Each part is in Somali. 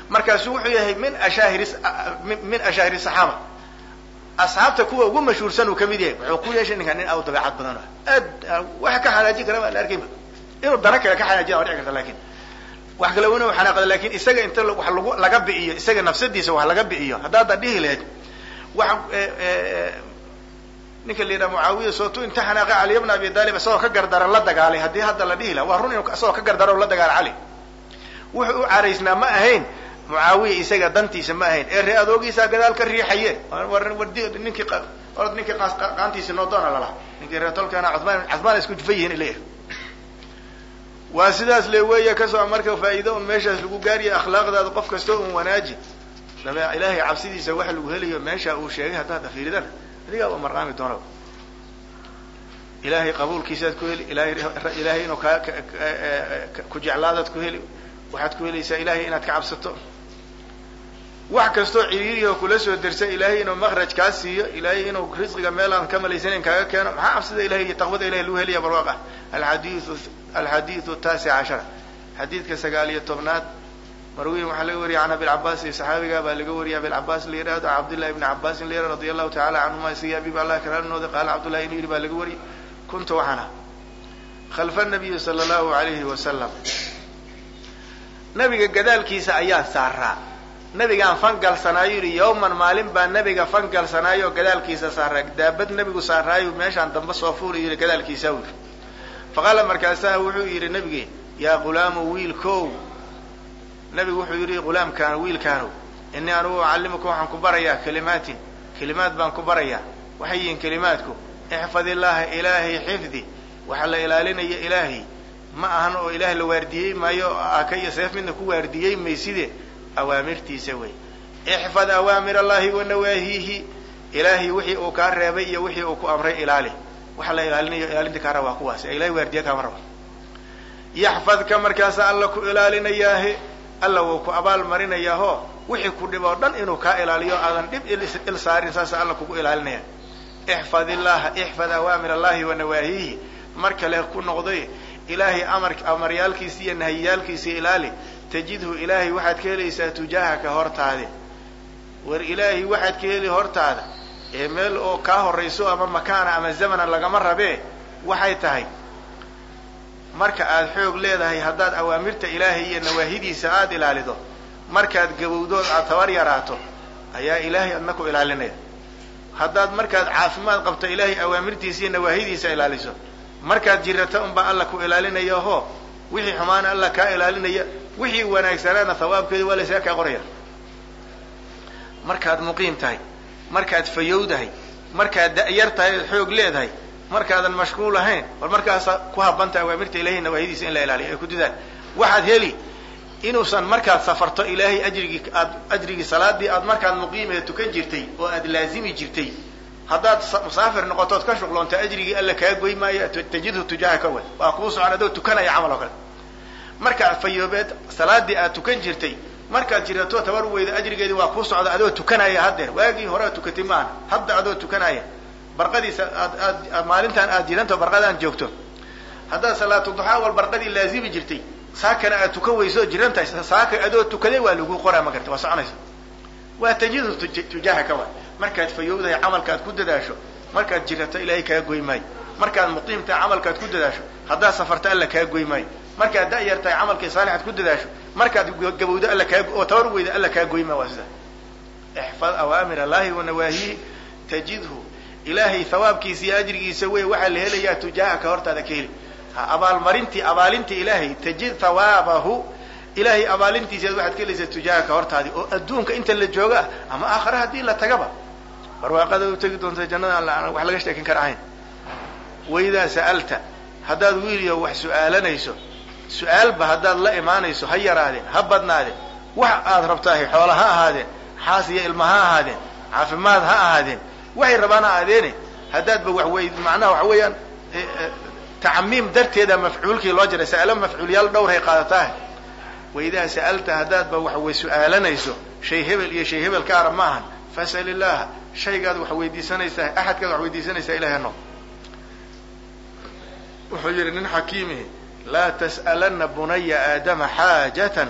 markaasu wuxuu yahay min ashaahiri min ashaahiri saxaaba asxaabta kuwa ugu mashhuursan uu kamid yahay wuxuu ku yeeshay ninkan nin aw dabeecad badan aad waxa ka xanaajin kara baa la arkayba inuu dana kale ka xanaajiya waa dhici karta lakin wax kale wana xanaaqda lakin isaga inta wax lagu laga bi'iyo isaga nafsadiisa wax laga bi'iyo haddaada dhihi lahayd waxa ninka la yidhaha mucaawiya sootu inta xanaaqa caliy bna abi talib isagoo ka gardaran la dagaalay haddii hadda la dhihi laha waa run inu isagoo ka gardaran la dagaala cali wuxuu u caraysnaa ma ahayn mucaawiya isaga dantiisa ma ahayn ee ree adoogiisaa gadaal ka riixaye ninkii orad ninkii qaantiisi noo doona lalaha ninkii ree tolkana cumaan cumaan isku jufa yihiin ileeyahay waa sidaas le weya kasoo marka faa'iido un meeshaas lagu gaariya akhlaaqdaada qof kasta un wanaaji dabe ilaahay cabsidiisa waxa lagu helayo meesha uu sheegay haddaad afiiridana adigaaba marqaami doona ilaahay qabuulkiisaad ku heli ilahay ilaahay inuu kaa ku jeclaadaad ku heli waxaad ku helaysaa ilahay inaad ka cabsato wax kastoo ciriiriho kula soo dersa ilaahay inuu makraj kaa siiyo ilaahay inuu risqiga meel aan ka malaysanayn kaaga keeno maxaa cabsida ilahay iyo taqwada ilahay lagu helaya barwaaq ah alxadiiu alxadiidu taasic cashara xadiidka sagaal iyo tobnaad marwiin waxaa laga wariyay can abilcabaas iyo saxaabiga baa laga wariyay abilcabaas la yidhahdo cabdillahi ibni cabaasin la yihahdo radia allahu tacala canhuma siga abi ba allah karaanooda qaala cabdullahi inuu yidhi baa laga wariyay kuntu waxaan ah khalfa nabiyi sala allahu alayhi wasalam nabiga gadaalkiisa ayaan saaraa nabigaan fangalsanaayo yidhi yawman maalin baa nabiga fangalsanaayo oo gadaalkiisa saaraa daabad nabigu saaraayo meeshaan dambe soo fuulayo yidhi gadaalkiisa yidhi faqaala markaasaa wuxuu yidhi nabigi yaa ghulaamu wiilkow nabigu wuxuu yidhi ghulaamkaan wiilkaanow inii anugu ucallimuka waxaan ku barayaa kelimaatin kelimaad baan ku barayaa waxay yihiin kelimaadku ixfad illaaha ilaahay xifdi waxaa la ilaalinaya ilaahay ma ahan oo ilaah la waardiyey maayo aka iyo seef midna ku waardiyey mayside awaamirtiisa wey ixfad awaamir allahi wa nawaahihi ilaahay wixii uu kaa reebay iyo wixii uu ku amray ilaali waxa la ilaalinayo ilaalinta kaa raba waa kuwaas ee ilahay waardiya kaama raba yaxfadka markaasa alla ku ilaalinayaahe alla wuu ku abaal marinayaaho wixii ku dhib oo dhan inuu kaa ilaaliyo aadan dhib il saarin saasa alla kugu ilaalinaya ixfad illaha ixfad awaamir allahi wa nawaahihi mar kale ku noqday ilaahay amar amaryaalkiisa iyo nahiyaalkiisa ilaali tajidhu ilaahay waxaad ka helaysaa tujaahaka hortaade war ilaahay waxaad ka heli hortaada ee meel oo kaa horayso ama makaana ama zamana lagama rabee waxay tahay marka aad xoog leedahay haddaad awaamirta ilaahay iyo nawaahidiisa aada ilaalido markaad gabowdood aad tabar yaraato ayaa ilaahay adna ku ilaalinaya haddaad markaad caafimaad qabto ilaahay awaamirtiisa iyo nawaahidiisa ilaaliso markaad jirata unbaa alla ku ilaalinaya ho wixii xumaana alla kaa ilaalinaya wixii wanaagsanaana hawaabkeeda waa laysaga kaa qoraya markaad muqiim tahay markaad fayowdahay markaad da'yar tahay ood xoog leedahay markaadan mashquul ahayn war markaasa ku habanta awaamirta ilahay nawaahidiisa in la ilaaliyo ay ku didaan waxaad heli inuusan markaad safarto ilaahay ajrigii aad ajrigii salaadii aad markaad muqiimee tukan jirtay oo aad laazimi jirtay haddaad musaafir noqotood ka shuqloonta ajrigii alla kaa goy maayo tajidhu tujaha ka way waa kuu socon adoo tukanaya camal oo kale markaad fayoobeed salaadii aad tukan jirtay markaad jirato tabar weyda ajrigeedii waa kuu socda adoo tukanaya haddeer waagii hore tukatay maaha hadda adoo tukanaya barqadiisa aad aad maalintaan aad jiranto barqadaan joogto haddaad salaatu duxaa wal barqadii laazimi jirtay saakana aad tukan weyso jiran tahay saaka adoo tukaday waa lagu qoraa ma garta waa soconaysa waa tajidhu tujaha ka way markaad fayowdahay camalkaad ku dadaasho markaad jirato ilaahay kaa goy maayo markaad muqiim tahay camalkaad ku dadaasho haddaad safarto alla kaa goy maayo markaad da'yar tahay camalkii saalixaad ku dadaasho markaad gabowdo alla kaa oo tabar weyda alla kaa goy maayo waa sida ixfad awaamir allahi wa nawaahihi tajidhu ilaahay hawaabkiisa iyo ajrigiisa wey waxaa la helayaa tujaahaka hortaada ka heli abaalmarintii abaalintii ilaahay tajid hawaabahu ilaahay abaalintiisaad waxaad ka helaysaa tujaahaka hortaadii oo adduunka inta la jooga ah ama aakhare haddii la tagaba barwaaqada u tegi doonta jannada aan wax laga sheekin kara ahayn waidaa sa'alta haddaad wiiliyo wax su'aalanayso su-aalba haddaad la imaanayso ha yaraadeen ha badnaadeen wax aad rabtaahay xoola ha ahaadeen xaas iyo ilma ha ahaadeen caafimaad ha ahaadeen waxay rabaan ha aadeene haddaadba wax wey macnaha waxa weeyaan tacmiim darteeda mafcuulkii loo jiray sa'alo mafcuulyaal dhowrhay qaadataah waidaa sa'alta haddaadba wax way su-aalanayso shay hebel iyo shay hebel ka arab ma ahan fas'al illaha shaygaad wax weydiisanaysaa axadkaad wax weydiisanaysaa ilahay no wuxuu yihi nin xakiimihi laa tas'alana bunaya aadama xaajatan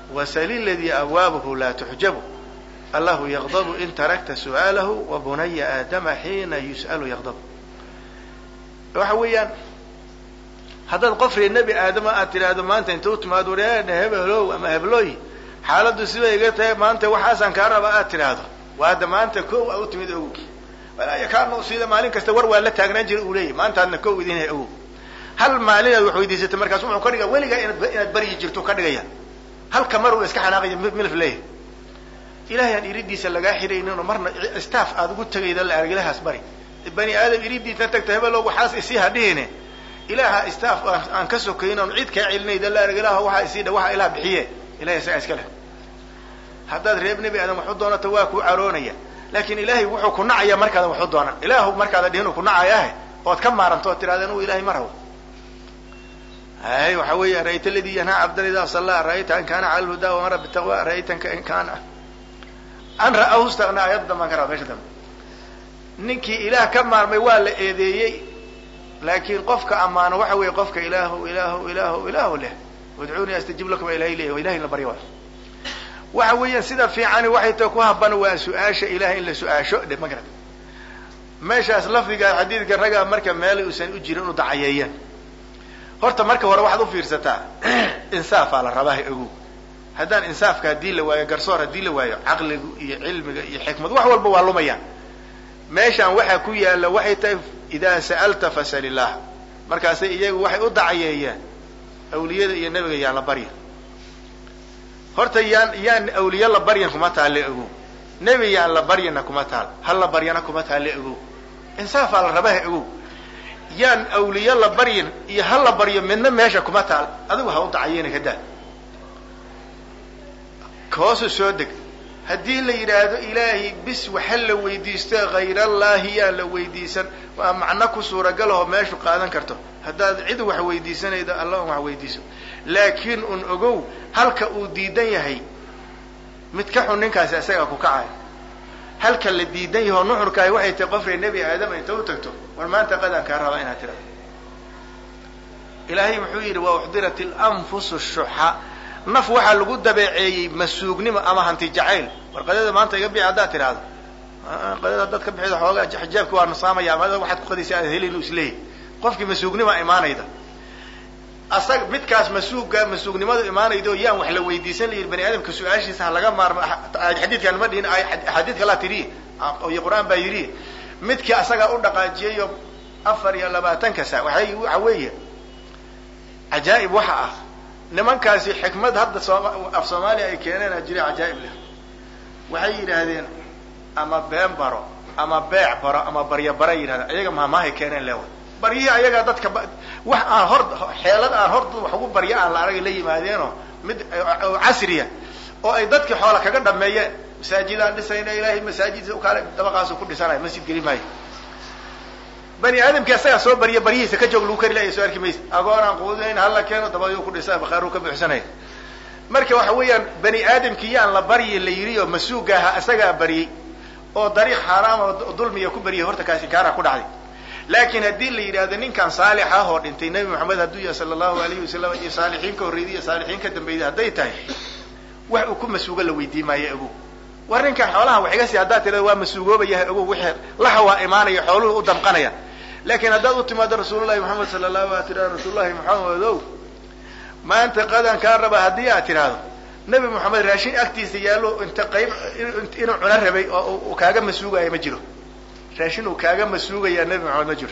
wasali ladii abwaabuhu laa tuxjabu allahu yaqdabu in tarakta su'aalahu wa bunaya aadama xiina yus'alu yaqdabu waxa weeyaan haddaad qof ree nebi aadama aad tidhaahdo maanta inta u timaado wareena hebelow ama heblooy xaaladdu sibay iga tahay maanta waxaasaan kaa raba aad tidhaahdo waa hadda maanta kow a u timid ogow walaya kaanu sida maalin kasta war waa la taagnaan jira uu leeyahy maantaadna kow idin hay ogow hal maalinaad wax weydiisatay markaas wuxuu ka dhiga weligaa inaad baryi jirto ka dhigaya halka mar uu iska xanaaqaya milf leeyahy ilahay aan iridiisa lagaa xirayninoo marna staff aad ugu tegayda la arag ilahaas bari bani aadam iridiisa tagta hebelow waxaas isii hadhihine ilaaha staff aan ka sokayn oon cid kaa celinayda la arag ilaah waxaa isii dha waxa ilaah bixiye ilahay isagaa iska leh haddaad reeb nebi aadam waxu doonato waa kuu caroonaya laakin ilaahay wuxuu ku nacaya markaadan waxu doonan ilaahu markaada dhihin uu ku nacayaahe ood ka maaranto ood tidhahda anu ilahay ma rabo hay waxa weeye ara'ayta aladii yanhaa cabdan idaa sallaa ara'ayta an kaana cala lhudaa wamara bitaqwa ara'aytanka in kaana an ra'ahu istaqnaa ayadda dambaan ka raba mesha dambe ninkii ilaah ka maarmay waa la eedeeyey laakiin qofka ammaano waxa weeye qofka ilaahu ilaahu ilaahu ilaahu leh udcuunii astajib lakum ilahay leeyahy ilahay la barya waay waxa weeyaan sida fiicani waxay ta ku haban waa su-aasha ilahay in la su-aasho dhe ma garata meeshaas lafdiga xadiidka ragaa marka meel uusan u jirin inu dacayeeyaan horta marka hore waxaad u fiirsataa insaafaa la rabaaha ogow haddaan insaafka haddii la waayo garsoor haddii la waayo caqligu iyo cilmiga iyo xikmad wax walba waa lumayaan meeshaan waxaa ku yaalla waxay tahay idaa sa'alta fasal illah markaasay iyagu waxay u dacayeeyaan awliyada iyo nebiga yaan la barya horta yaan yaan awliye la baryan kuma taalle ogow nebi yaan la baryana kuma taal hal la baryana kuma taalle ogow insaafaa la rabaha ogow yaan awliye la baryin iyo hal la baryo midna meesha kuma taal adigu ha u dacayeyna ka daa hoosu soo deg haddii la yidhaahdo ilaahay bis waxa la weydiisto hayrallaahi yaa la weydiisan waa macno ku suuragalahoo meeshu qaadan karto haddaad cid wax weydiisanaydo alla un wax weydiiso laakiin un ogow halka uu diidan yahay mid ka xun ninkaasi isagaa ku kacaya halka la diidan yaho nuxurkaahi waxay tahay qofree nebi aadama inta u tagto war maanta qadaan kaa rabaa inaad tirado ilaahay muxuu yidhi wa uxdirat ilanfusu shuxa naf waxaa lagu dabeeceeyey masuugnimo ama hanti jacayl war qadada maanta iga bixi haddaad tidhaahdo qadada haddaad ka bixida xoogaa xijaabki waa nasaamaya ama waxaad ku qadaysa aad helin isleeyahy qofkii masuugnima imaanayda asaga midkaas masuugga masuugnimadu imaanaydo yaan wax la weydiisan layihi bani aadamka su-aashiisa ha laga maarmo xadiidkaan ma dhihin axaadiid kalaa tiriye iyo qur-aan baa yidhi midkii asagaa u dhaqaajiyayo afar iyo labaatanka sa waay waxa weeye cajaa'ib waxa ah nimankaasi xikmad hadda af soomaaliya ay keeneen jira cajaa'ib leh waxay yidhaahdeen ama been baro ama beec baro ama barya bara yidhahdeen ayaga mahmaahay keeneen leewa baryihii ayagaa dadka wax aan hor xeelad aan hor wax ugu barya aan la aragay la yimaadeenoo mid casriya oo ay dadkii xoola kaga dhameeyeen masaajidaan dhisayna ilaahay masaajid kaale dabaqaasu ku dhisanaya masjid geli maayo bani aadamkii asagaa soo barya baryihiisa ka joog lagu kari laya soo arki maysa agoon aan quudinayn hala keeno dabaduu ku dhisa bakaaru ka buuxsanaya marka waxa weeyaan bani aadamkii yaan la baryi la yidhi oo masuuga ahaa isagaa baryey oo dariiq xaaraam oo dulmiya ku baryay horta kaasi kaara ku dhacday laakiin haddii la yidhahdo ninkan saalix ah oo dhintay nebi maxamed hadduu yahay sala allahu alayhi wasalam iyo saalixiin ka horreeyday iyo saalixiin ka dambeeyday hadday tahay wax uu ku masuugo la weydiin maayo ogow war ninkan xoolaha wax iga sii haddaad tirada waa masuugoobayahay ogow wixii laha waa imaanaya xooluhu u damqanaya laakiin haddaad u timaado rasuulullahi maxamed sala allahu a tirahdo rasuulullahi maxamedow maanta qadan kaa raba haddii aad tidhaahdo nebi moxamed raashin agtiisa yaallo inta qayb inuu cuno rabay oo uu kaaga masuugaya ma jiro raashin uu kaaga masuugayaa nebi maxamed ma jiro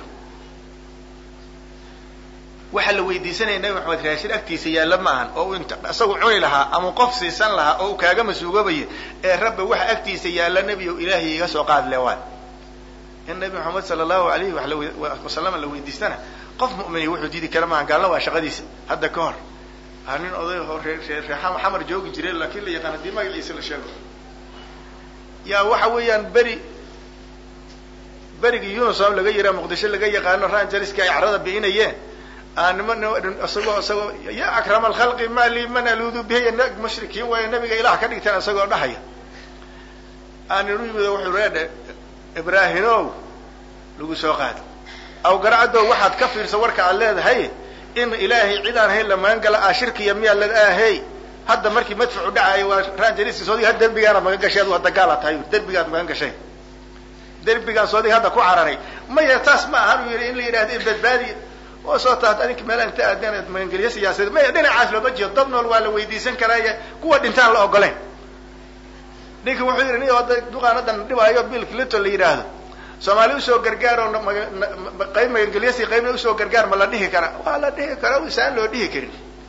waxaa la weydiisanaya nebi maxamed raashin agtiisa yaalla ma ahan oo uu int isagu cuni lahaa ama qof siisan lahaa oo uu kaaga masuugabaya ee rabbi waxa agtiisa yaalla nebi o ilaahay iga soo qaad le waay in nabi maxamed sala allahu alayhi wasalam la weydiistana qof mu'mini wuxuu diidi kara maaha gaalna waa shaqadiisa hadda ka hor a nin oday oo ree ree xamar joogi jiray laakiin la yaqaan haddii magaciisa la sheego yaa waxa weeyaan beri berigii unisom laga yiraa muqdisho laga yaqaano rangelska ay carada bi'inayeen nima isagoo isagoo ya akrama alkhalqi ma li man aluudu bihi mushrikiin waayo nabiga ilaah ka dhigteen isagoo dhahaya aaninu yimid wuxuu reedhe ibraahimow lagu soo qaada aw garacadoo waxaad ka fiirsa warka aad leedahay in ilaahay cid aan hayn la magan gala ah shirkiya miyaa la ahey hadda markii madfucu dhacayo waa ranjariski soodiga had derbigaana magan gasheed waa dagaala tahay derbigaad magan gashay derbigaan soodiga hadda ku cararay maya taas ma ahan u yidhi in la yidhahdo badbaadi oo soo taat adinka meelaha inta aadeen magangelyo siyaasadeed maya dhinacaas looma jeedo dab nool waa la weydiisan karaaye kuwa dhintaan la ogoleen ninka wuxuu yidhi ni oda duqaanadan dhibaayo bill clinton la yidhaahdo soomaali usoo gargaar oo qayb magangelyasi qaybna usoo gargaar ma la dhihi kara waa la dhihi kara isaan loo dhihi karin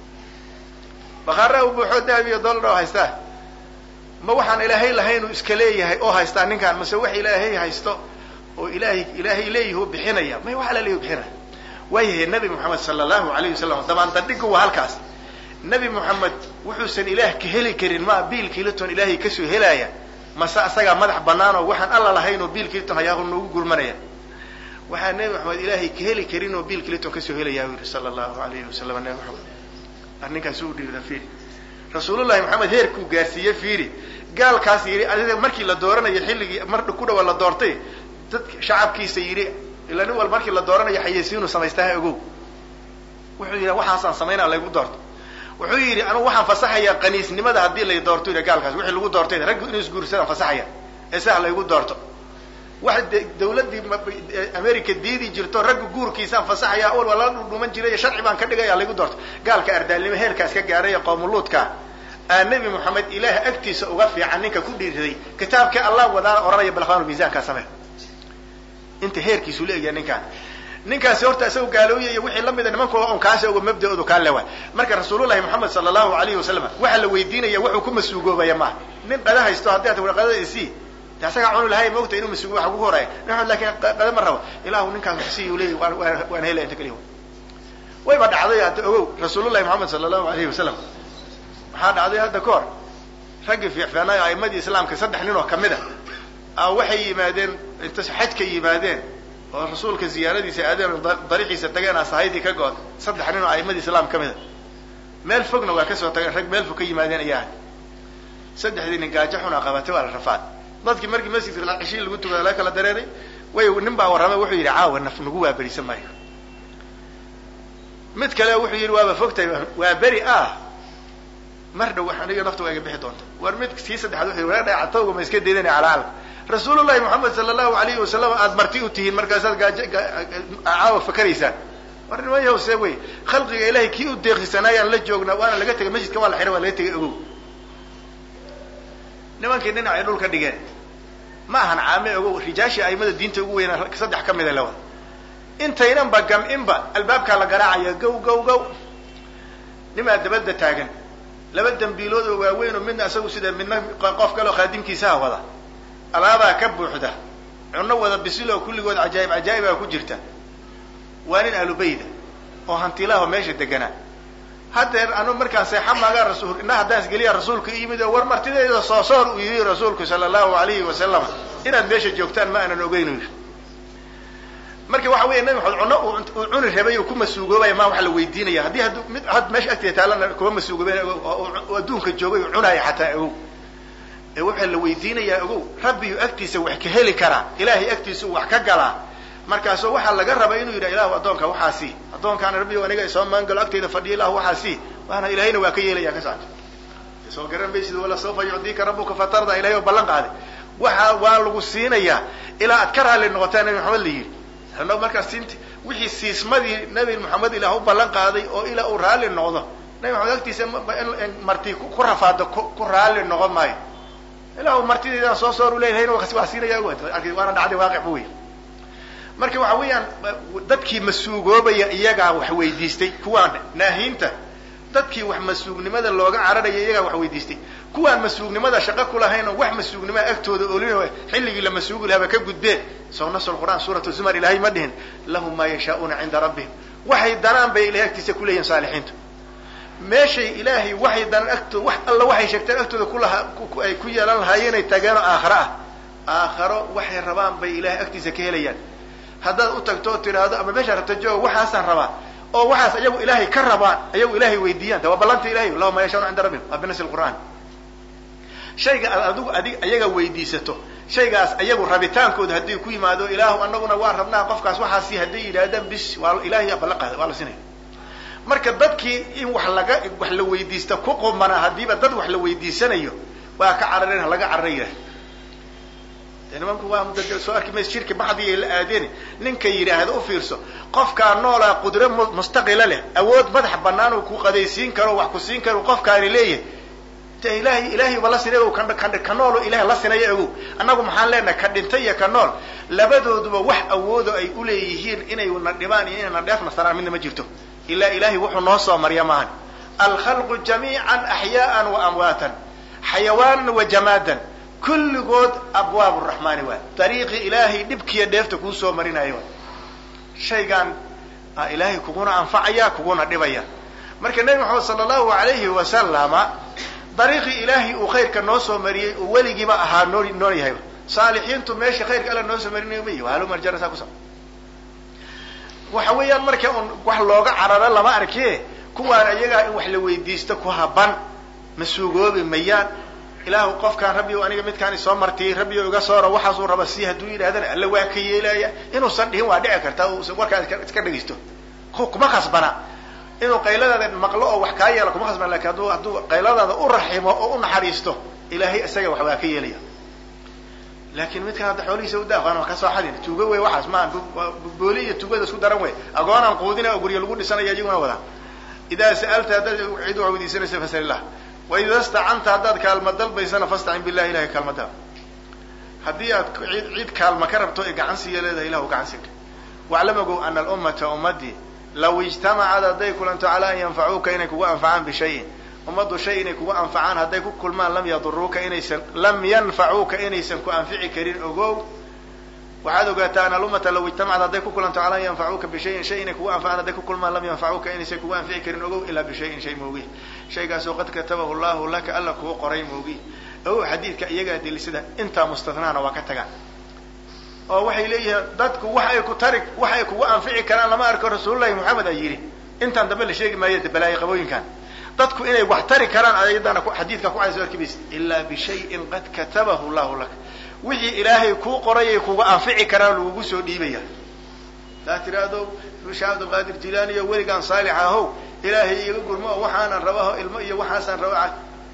bakaara u buuxoo dahab iyo dollar oo haystaa ma waxaan ilaahay lahaynuu iska leeyahay oo haystaa ninkaan mase wax ilaahay haysto oo ilaahay ilaahay leeyahi u bixinaya may wax alaleeyahi bixinaya waayahay nabi moxamed sala allahu alayh wasalam dabaandadhigu waa halkaas nabi moxamed wuxuusan ilaah ka heli karin ma bill clinton ilaahay kasoo helaaya mase asagaa madax banaan oo waxaan alla lahayn oo bill clinton hayaa noogu gurmanaya waxaa nabi maxamed ilaahay ka heli karin oo bill clinton kasoo helaya u yihi sala allahu alayhi wasalam nabi maxamed arninkaas u dhiira fiiri rasuulullahi maxamed heerkuu gaarsiiye fiiri gaalkaas yidhi adiga markii la dooranayo xilligii mar ku dhawa la doortay dad shacabkiisa yidhi ila nin wal markii la dooranayo xayeysiinu samaystaa ogow wuxuu yidhi waxaasaan samaynaa laygu doorto wuxuu yidhi anugu waxaan fasaxayaa qaniisnimada haddii lay doorto yidhi gaalkaas wixii lagu doortay raggu inuu isguursadaan fasaxaya ee saa laygu doorto wax dawladdii america diidi jirto ragga guurkiisaan fasaxaya awal waa lala dhudhuman jiray sharci baan ka dhigaya laygu doorto gaalka ardaalnimo heerkaas ka gaaray qoomuluudka aa nebi moxamed ilaah agtiisa uga fiican ninka ku dhiiraday kitaabkii allah wadaana oranaya balafaan miisaankaa samee inta heerkiisu leegyahay ninkaan ninkaasi horta isagoo gaalooya iyo wixii lamida nimankooda on kaasi oga mabda-oodu kaa lewa marka rasuulullahi moxamed sala allahu alayhi wasalam waxaa la weydiinaya wuxuu ku masuugoobaya maaha nin qada haysto haddii at qadada isii de asagaa cuni lahay maogta inuu masuugo waxa kugu horaya named lakin qada ma rabo ilahu ninkaas si u leeyay waan helaya inta kaliya wayba dhacday hadda ogow rasuulullahi moxamed sala allahu alayhi wasalam waxaa dhacday hadda ka hor raggii fiicfiicnaayo aimadii islaamka saddex nin oo kamid a waxay yimaadeen inta xajka yimaadeen oo rasuulka ziyaaradiisa aadeen dariixiisa tageen asahaydii ka good saddex nin oo aimadii islaam ka mid a meel fogna waa kasoo tageen rag meel fog ka yimaadeen ayaa saddexdii nin gaajo xuna qabatay waa la rafaad dadkii markii masjidka cishii lagu tukada laga kala dareeray way nin baa warramay wuxuu yidhi caawa naf nagu waa berisan maayo mid kale wuxuu yidhi waaba fogtahay waa beri ah mar dhow aniga nafta waa iga bixi doonta war mid kii saddexaad wuxuu yidhi war dhacatowga ma iska deedanay calaalka rasuulullahi moxamed sala allahu alayhi wasalam aada marti u tihiin markaasaad gaajo caawa fakaraysaan war niman yahow see wey khalqiga ilahay kii u deeqsisanaayaan la joognaa waana laga tegay masjidka waa la xihay waa laga tegay ogow nimankii dhinacay dhulka dhigeen ma ahan caame ogow rijaashii aimada diinta ugu weynaa saddex ka mida lawa intaynanba gam-inba albaabkaa la garaacaya gow gow gow nimaa dabadda taagan laba dambiilood oo waaweyn oo midna isagu sida midna qof kale oo khaadimkiisaha wada alaabaa ka buuxda cunno wada bisil oo kulligood cajaayib cajaa'ibaa ku jirta waa nin ahlubayda oo hantilaho meesha deganaa haddeer anu markaan seexa maagaa rasul ina haddaan isgeliya rasuulka yimid oo war martideyda soo soor uu yidhi rasuulku sala allahu alayhi wasalam inaad meesha joogtaan ma aanan ogeyn yidhi marka waxa weya nabi maxamed cunno uu cuni rabay uu ku masuugoobaya ma waxa la weydiinaya haddii hadd mid had meesha agteeda taalana kuma masuugooben oo adduunka joogay uu cunaaya xataa ogow ee waxaa la weydiinayaa ogow rabbiyu agtiisa wax ka heli karaa ilaahay agtiisa uu wax ka galaa markaasu waxaa laga rabaa inuu yidhaha ilahu addoonka waxaa sii addoonkaana rabbiyo aniga isoo maangalo agtayda fadhiya ilahu waxaa sii waana ilahayna waa ka yeelaya ka saato soo garan maysid wala sawfa yucdiika rabuka fatarda ilahay oo ballan qaaday waxa waa lagu siinayaa ilaa aad ka raalli noqotaa nabi maxamed la yidhi ano markaas siinti wixii siismadii nabi maxamed ilaah u ballan qaaday oo ilaa uu raalli noqdo nabi maxamed agtiisa marti ku rafaado ku raalli noqon maayo ilaa uu martideedaan soo soor u leeyahayna waa siinaya waana dhacday waaqic bu wey marka waxa weeyaan dadkii masuugoobaya iyagaa wax weydiistay kuwaan naahiinta dadkii wax masuugnimada looga cararaya iyagaa wax weydiistay kuwaan masuugnimada shaqo kulahayn oo wax masuugnimada agtooda olin xilligii la masuugi lahaaba ka gudbeen soo nas qur'aan suurat zumar ilahay ma dhihin lahum maa yashaa'uuna cinda rabbihim waxay danaan bay ilahay agtiisa kuleeyihin saalixiintu meeshay ilaahay waxay danaan agtooda wax alla waxay sheegteen agtooda kulaha ay ku yeelan lahaayeenay tageenoo aakharo ah aakharo waxay rabaan bay ilahay agtiisa ka helayaan haddaad u tagto oo tidhaahdo ama meeshaa rabta jooga waxaasaan rabaa oo waxaas ayagu ilaahay ka rabaan ayagu ilaahay weydiiyaan de waa ballanta ilahay lahum maa yashauna cinda rabbihim waa binasi qur'aan shayga aad adigu adig ayaga weydiisato shaygaas ayagu rabitaankooda haddii ku yimaado ilaahu anaguna waa rabnaa qofkaas waxaasi hadday yidhaahdaan bis waa ilahay ballan qaada waa la sinaya marka dadkii in wax laga wax la weydiista ku qumana haddiiba dad wax la weydiisanayo waa ka carareen ha laga carara yidhaah de nimanku waa mudda soo arki maysa shirki baxdigay la aadeen ninka yidhaahda u fiirso qofkaa noolaa qudro mustaqila leh awood madax banaan uu ku qadaysiin karo wax ku siin karo qofkaani leeyahay de ilahay ilahay ba la sinay kan kan ka noolo ilahay la sinaya ogow annagu maxaan leenahay ka dhintay iyo ka nool labadooduba wax awoodo ay uleeyihiin inay na dhibaan iyo inayna dheefna saraan midna ma jirto ilaa ilahay wuxuu noo soo marya maahan alkhalqu jamiican axyaaan wa amwaatan xayawaanan wa jamaadan kulligood abwaab raxmaani waay dariiqi ilaahay dhibkiiyo dheefta kuu soo marinayo waay shaygaan ilaahay kuguna anfacaya kuguna dhibaya marka nebi maxamed sala allahu alayhi wasalama dariiqii ilaahay uu khayrka noo soo mariyey uu weligiiba ahaa noo noo yahayba saalixiintu meesha khayrka alla noo soo marinayo ma yihi halo marjana saa kusa waxa weeyaan marka un wax looga cararo lama arkie kuwaan iyagaa in wax la weydiisto ku haban ma suugoobi mayaan ilaahu qofkaan rabbi aniga midkaani soo martiyey rabbi iga soora waxaasuu raba si hadduu yidhahdana alla waa ka yeelaya inuusan dhihin waa dhici karta warkaa iska dhegaysto kuma khasbana inuu qayladaada maqlo oo wax kaa yeela kuma khasbana lakin hadduu hadduu qayladaada u raximo oo u naxariisto ilaahay isaga wax waa ka yeelaya laakin midkan hadda xoolihiisa udaafaan wax kasoo xadin tuugo wey waxaas maa booli iyo tuugada isku daran wey agoonaan quudina oo guryo lagu dhisanaya iyaguna wadaan idaa sa'alta haddaad cid wax weydiisanaysa fasal illah waida stacanta haddaad kaalma dalbaysana fastacin billahi ilahay kaalma dalb haddii aad cid cid kaalma ka rabto ee gacan siiya leedahay ilahu gacan siiga waclam ogow ana alummata ummadii law ijtamacad hadday kulanto calaa an yanfacuuka inay kugu anfacaan bishayin ummaddu shay inay kugu anfacaan hadday ku kulmaan lam yaduruuka inaysan lam yanfacuuka inaysan ku anfici karin ogow waxaad ogaataa ana alummata law ijtamacad hadday ku kulanto calaa an yanfacuuka bishayin shay inay kugu anfacaan hadday ku kulmaan lam yanfacuuka inaysan kugu anfici karin ogow ilaa bishayin shay moogi shaygaasoo qad katabahu llahu laka alla kuu qoray moogi ogow xadiidka iyagaa delisada intaa mustatnaana waa ka tagaan oo waxay leeyihiin dadku wax ay ku tari wax ay kugu anfici karaan lama arko rasuulullahi moxamed a yidhi intaan dambe la sheegi maayo de balaayo qabooyinkan dadku inay wax tari karaan ayadana xadiidka ku cayso arkibays ilaa bishayin qad katabahu llahu laka wixii ilaahay kuu qorayay kuga anfici karaan lagugu soo dhiibaya taa tiraahdo sheekh cabdilqaadir jilaani iyo weligaan saalix ahow ilaahay iga gurmo oo waxaanan rabaho ilmo iyo waxaasaan raba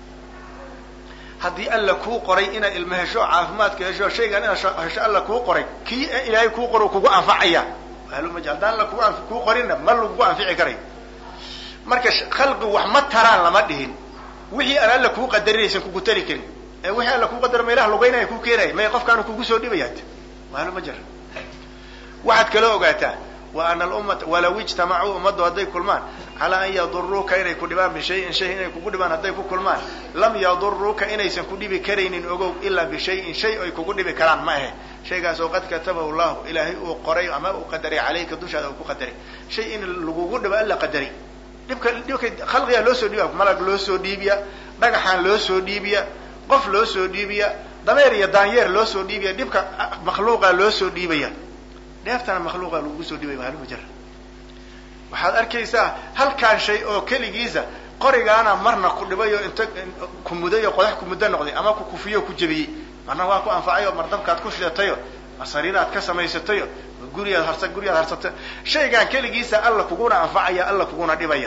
haddii alla kuu qoray inaad ilmo hesho caafimaadka hesho shaygan inaad hesho alla kuu qoray kii ilaahay kuu qoro kugu anfacaya ahlumaj haddaan alla kugu kuu qorinna ma lagugu anfici karayo marka khalqi wax ma taraan lama dhihin wixii aan alla kuu qadarinaysan kugu tari karin ee wixii alla kuu qadaro ma ilah lugaynaya kuu keenaya may qofkaanu kugu soo dhibayaat wahlo ma jira waxaad kaloo ogaataa wa ana alummata walaw ijtamacuu ummaddu hadday kulmaan calaa an yaduruuka inay ku dhibaan bishayin shay inay kugu dhibaan hadday ku kulmaan lam yaduruuka inaysan ku dhibi karaynin ogow ilaa bishayin shay ay kugu dhibi karaan ma ahe shaygaas oo qad katabahu llahu ilaahay uu qoray ama uu qadaray calayka dushaada uu ku qadaray shay in lagugu dhibo alla qadaray dhibka dhibka khalqigaa loo soo dhiibiya malag loo soo dhiibiya dhagaxaan loo soo dhiibiya qof loo soo dhiibiya dameer iyo daanyeer loo soo dhiibaya dhibka makhluuqa loo soo dhiibaya dheeftana makhluuqa lagugu soo dhiibaya maalin majara waxaad arkaysaa halkaan shay oo keligiisa qorigaana marna ku dhibay oo inta ku muday oo qodax ku muddo noqday ama ku kufiyo o ku jebiyey marna waa ku anfacay oo mardabkaad ku shidatayo sariiraad ka samaysatayo guriyaad harsa guriyaad harsata shaygaan keligiisa alla kuguna anfacaya alla kuguna dhibaya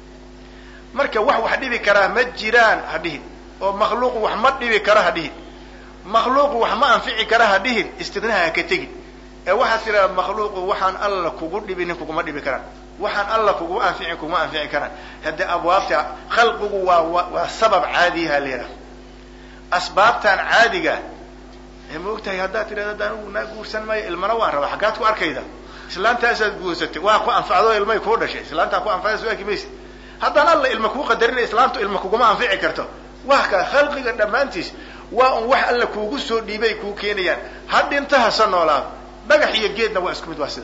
marka wax wax dhibi karaa ma jiraan ha dhihin oo makhluuqu wax ma dhibi karo ha dhihin makhluuqu wax ma anfici kara ha dhihin istidnaha ha ka tegin ee waxaad tidhahda makhluuqu waxaan alla kugu dhibinin kuguma dhibi karaan waxaan alla kugu anficin kuguma anfici karaan haddii abwaabta khalqigu waa waa sabab caadiyaha leedaha asbaabtan caadiga ma og tahay haddaad tidhahda haddaan ugu naa guursan maayo ilmana waan rabaa xaggaad ku arkayda islaantaasaad guursatay waa ku anfacdo ilmay kuu dhashay islaantaa ku anfacda soo arki maysa haddaan alla ilma kuu qadarinay islaantu ilma kuguma anfici karto waa ka khalqiga dhammaantiis waa un wax alla kuugu soo dhiibay kuu keenayaan ha dhinta hase noolaado dhagax iyo geedna waa isku mid waa sida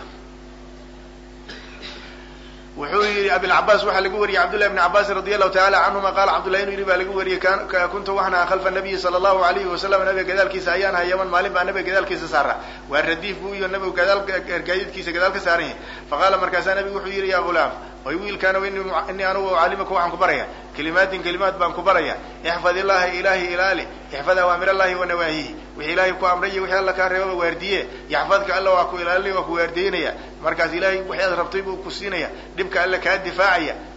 wuxuu yihi abilcabaas waxaa laga wariyey cabdullahi bni cabaasin radi allahu taala canhuma qaala cabdullahi inu yidhi baa laga wariyey kuntu waxaan aha khalfa nabiyi sala allahu alayhi wasalam nabiga gadaalkiisa ayaan aha yaman maalin baa nabiga gadaalkiisa saara waa radiif buu iyo nabigu gadaal gaadiidkiisa gadaal ka saaran yahay faqaala markaasaa nabigu wuxuu yidhi ya gulaam oy wiilkaana inii anugu ucallimaka waxaan ku baraya kelimaatin kelimaad baan ku baraya ixfad illaha ilahi ilaali ixfad awaamir allahi wa nawaahihi wixii ilaahay ku amray iyo wixii alla kaa reebaba waardiye yaxfadka alla waa ku ilaalinaya waa ku waardiyeynaya markaas ilahay wixii aad rabtay buu ku siinaya dhibka alla kaa difaacaya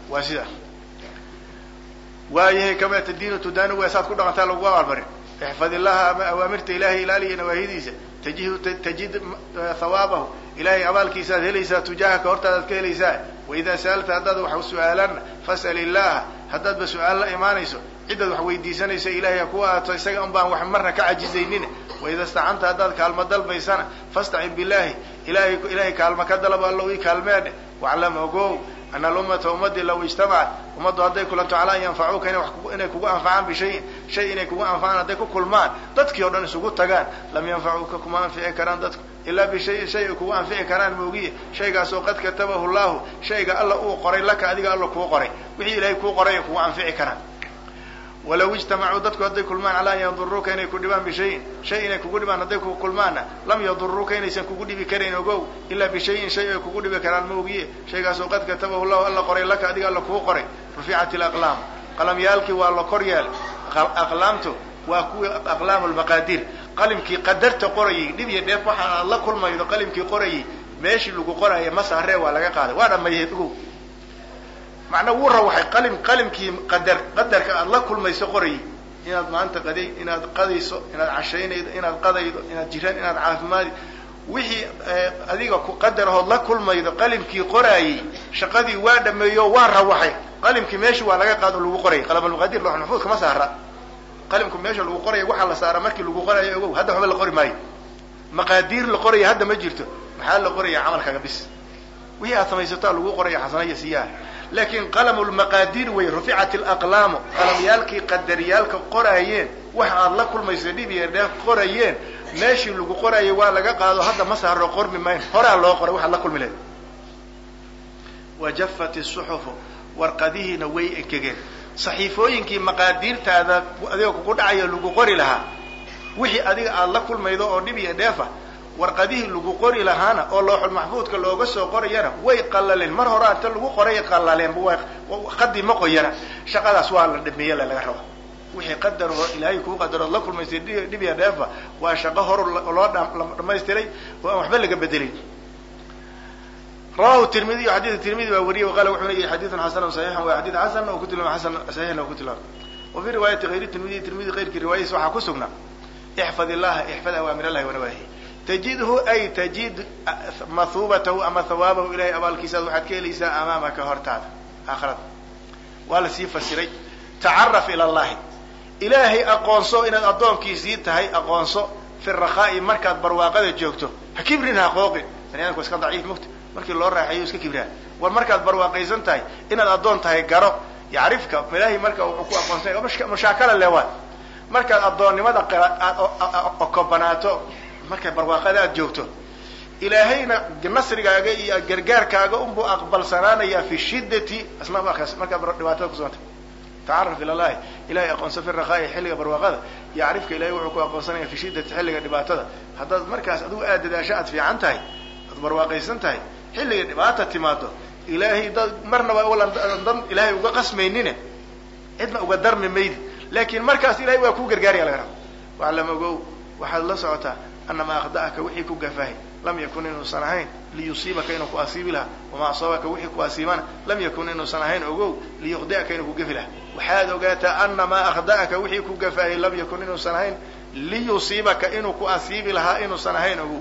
waa sida waayahay kama tadiinu tudaanu waa saad ku dhaqantaa lagu abaalmarin ixfad illaha ama awaamirta ilahay ilaaliya nawaahidiisa tajihu tajid hawaabahu ilahay abaalkiisaad helaysaa tujaahaka hortaadaad ka helaysaa waidaa sa'alta haddaad wax su-aalanna fas'al illaha haddaadba su-aal la imaanayso ciddaad wax weydiisanayso ilahay ha ku aato isaga un baan wax marna ka cajizaynin waida stacanta haddaad kaalmo dalbaysana fastacin billahi ilahay ilahay kaalmo ka dalab allow ii kaalmeedhe waclam ogow ana alummata ummadii law ijtamacat ummaddu hadday kulanto calaa an yanfacuuka ina inay kugu anfacaan bishayin shay inay kugu anfacaan hadday ku kulmaan dadkii o dhan isugu tagaan lam yanfacuuka kuma anfici karaan dadku ilaa bishayin shay ay kugu anfici karaan moogiye shaygaasoo qad katabahu llahu shayga alla uu qoray laka adiga alla kuu qoray wixii ilahay kuu qoray ay kugu anfici karaan walaw ijtamacuu dadku hadday kulmaan calaa an yaduruuka inay ku dhibaan bishayin shay inay kugu dhibaan hadday ku kulmaanna lam yaduruuka inaysan kugu dhibi karayn ogow ilaa bishayin shay ay kugu dhibi karaan maogiye shaygaasoo qad katabahu llahu alla qoray laka adiga alla kuu qoray ruficat ilaqlaam qalamyaalkii waa la kor yeelay aqlaamtu waa kuwii aqlaam lmaqaadiir qalimkii qadarta qorayay dhib iyo dheef waxa aad la kulmaydo qalimkii qorayay meeshii lagu qoraya masaaree waa laga qaaday waa dhamayeed ogow macnaa wuu rawaxay qalim qalimkii qadar qadarka aada la kulmayso qorayay inaad maanta qaday inaad qadayso inaad cashaynaydo inaad qadaydo inaad jiraan inaad caafimaadi wixii adiga ku qadarahood la kulmaydo qalimkii qoraayey shaqadii waa dhameeyo waa rawaxay qalimkii meeshii waa laga qaado lagu qorayay qalamulmaqadir loox maxfuud kama saara qalimku meesha lagu qoraya waxaa la saara markii lagu qorayo ogow hadda waxba la qori maayo maqaadiir la qoraya hadda ma jirto maxaa la qoraya camalkaaga bis wixii aad samaysataa lagu qoraya xasanaya siyaha laakiin qalam lmaqaadiir wey ruficat alaqlaamu qalamyaalkii qadariyaalka qoraayeen waxa aad la kulmayso dhib iyo dheef qorayeen meeshii lagu qorayay waa laga qaado hadda ma saaro qormi mayn horaa loo qoray waxaad la kulmi lahayd wajafat isuxufu warqadihiina way engegeen saxiifooyinkii maqaadiirtaada adiga kugu dhacayo lagu qori lahaa wixii adiga aada la kulmaydo oo dhib iyo dheefa warqadihii lagu qori lahaana oo looxul maxfuudka looga soo qorayana way qallaleen mar hore anta lagu qoray qallaleenba waa qadii ma qoyana shaqadaas waa la dhameeye laga raba wixii qadar oo ilaahay kuu qadarood la kulmaysay dhib iyo dheefa waa shaqo hor loo dhamaystiray oo aan waxba laga bedelin rawahu tirmidiy xadidka tirmidi baa wariyay qala wuxuu leeyahy xadiidan xasanan saxiixan waa xadiid xasan oo ku tilmaama xasan saxiixna oo ku tilmaama wa fii riwaayati hayri tirmidi tirmidi kayrkii riwaayadiis waxaa ku sugnaa ixfad illaha ixfad awaamir allahi wanawaahi tajidhu ay tajid mahuubatahu ama hawaabahu ilahay abaalkiisaad waxaad ka helaysaa amaamaka hortaada aakhirada waa la sii fasiray tacaraf ila allahi ilaahay aqoonso inaad addoonkiisii tahay aqoonso fi rakhaai markaad barwaaqada joogto ha kibrin ha qooqin bani adamku iska daciif mugta markii loo raaxeeyo iska kibraa war markaad barwaaqaysan tahay inaad addoon tahay garo yacrifka ilaahay marka wuxuu ku aqoonsanya mushaakala lewaad markaad addoonnimada okobanaato markay barwaaqada aad joogto ilaahayna nasrigaaga iyo gargaarkaaga unbuu aqbalsanaanayaa fi shiddati asna markaad dhibaatada kusuganta tacaraf ila llahi ilahay aqoonso fi rakhaai xilliga barwaaqada yacrifka ilahay wuxuu ku aqoonsanaya fi shiddati xilliga dhibaatada haddaad markaas adigu aad dadaasho aad fiican tahay aad barwaaqaysan tahay xilliga dhibaata timaado ilaahay dad marnaba dan ilaahay uga qasmaynine cidna uga darmi maydi laakiin markaas ilahay waa kuu gargaaraya laga raba waclam ogow waxaad la socotaa anamaa akhda'aka wixii ku gafahay lam yakun inuusan ahayn liyusiibaka inuu ku asiibi lahaa wamaa asaabaka wixii ku asiibana lam yakun inuusan ahayn ogow liyukhdi'aka inuu ku gafi lahaa waxaad ogaataa anamaa akhda'aka wixii ku gafahay lam yakun inuusan ahayn liyusiibaka inuu ku asiibi lahaa inuusan ahayn ogow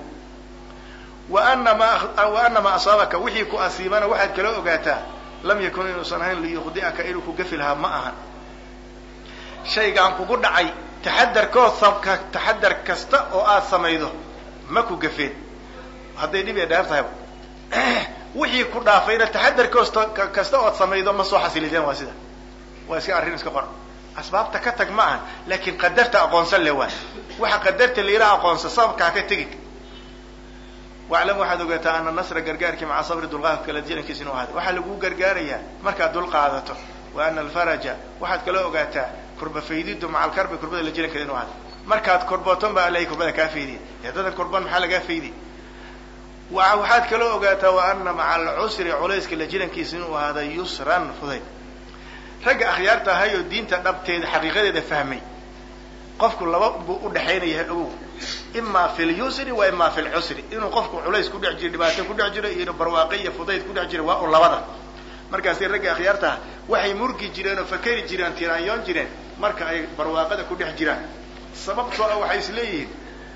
wa anamaa asaabaka wixii ku asiibana waxaad kala ogaataa lam yakun inuusan ahayn liyukhdi'aka inuu ku gafi lahaa ma ahan shaygaan kugu dhacay taxadarkood taxadar kasta oo aad samaydo ma ku gafeen hadday dhib ee dheer tahayba wixii ku dhaafayna taxadar koosta kasta ood samaydo ma soo xasilideen waa sida waa iska arrin iska qor asbaabta ka tag ma ahan laakiin qadarta aqoonsan le waa waxa qadarta layla aqoonsa sababkaa ka tegi waclam waxaad ogaataa ana nasra gargaarkii maca sabri dulqaadka la jirankiisa inuu ahaaday waxaa laguu gargaarayaa markaad dul qaadato wa ana alfaraja waxaad kala ogaataa kurba faydidu maca alkarbi kurbada la jirankeeda inu ahaaday markaad kurbaton baa ilahay kurbada kaa faydiya haddadan kurban maxaa lagaa faydiya waxaad kala ogaataa wa ana maca alcusri culayska la jirankiisa inuu ahaaday yusran fudayd ragga akhyaarta ahay oo diinta dhabteeda xaqiiqadeeda fahmay qofku laba buu udhaxaynaya ogow ima fi lyusri wa ima fi lcusri inuu qofku culays ku dhex jiro dhibaato ku dhex jiro iyo barwaaqe iyo fudayd ku dhex jiro waa u labada markaasi ragga akhyaartaha waxay murgi jireen oo fakeri jireen tiraanyoon jireen marka ay barwaaqada ku dhex jiraan sababtoo ah waxay is leeyihiin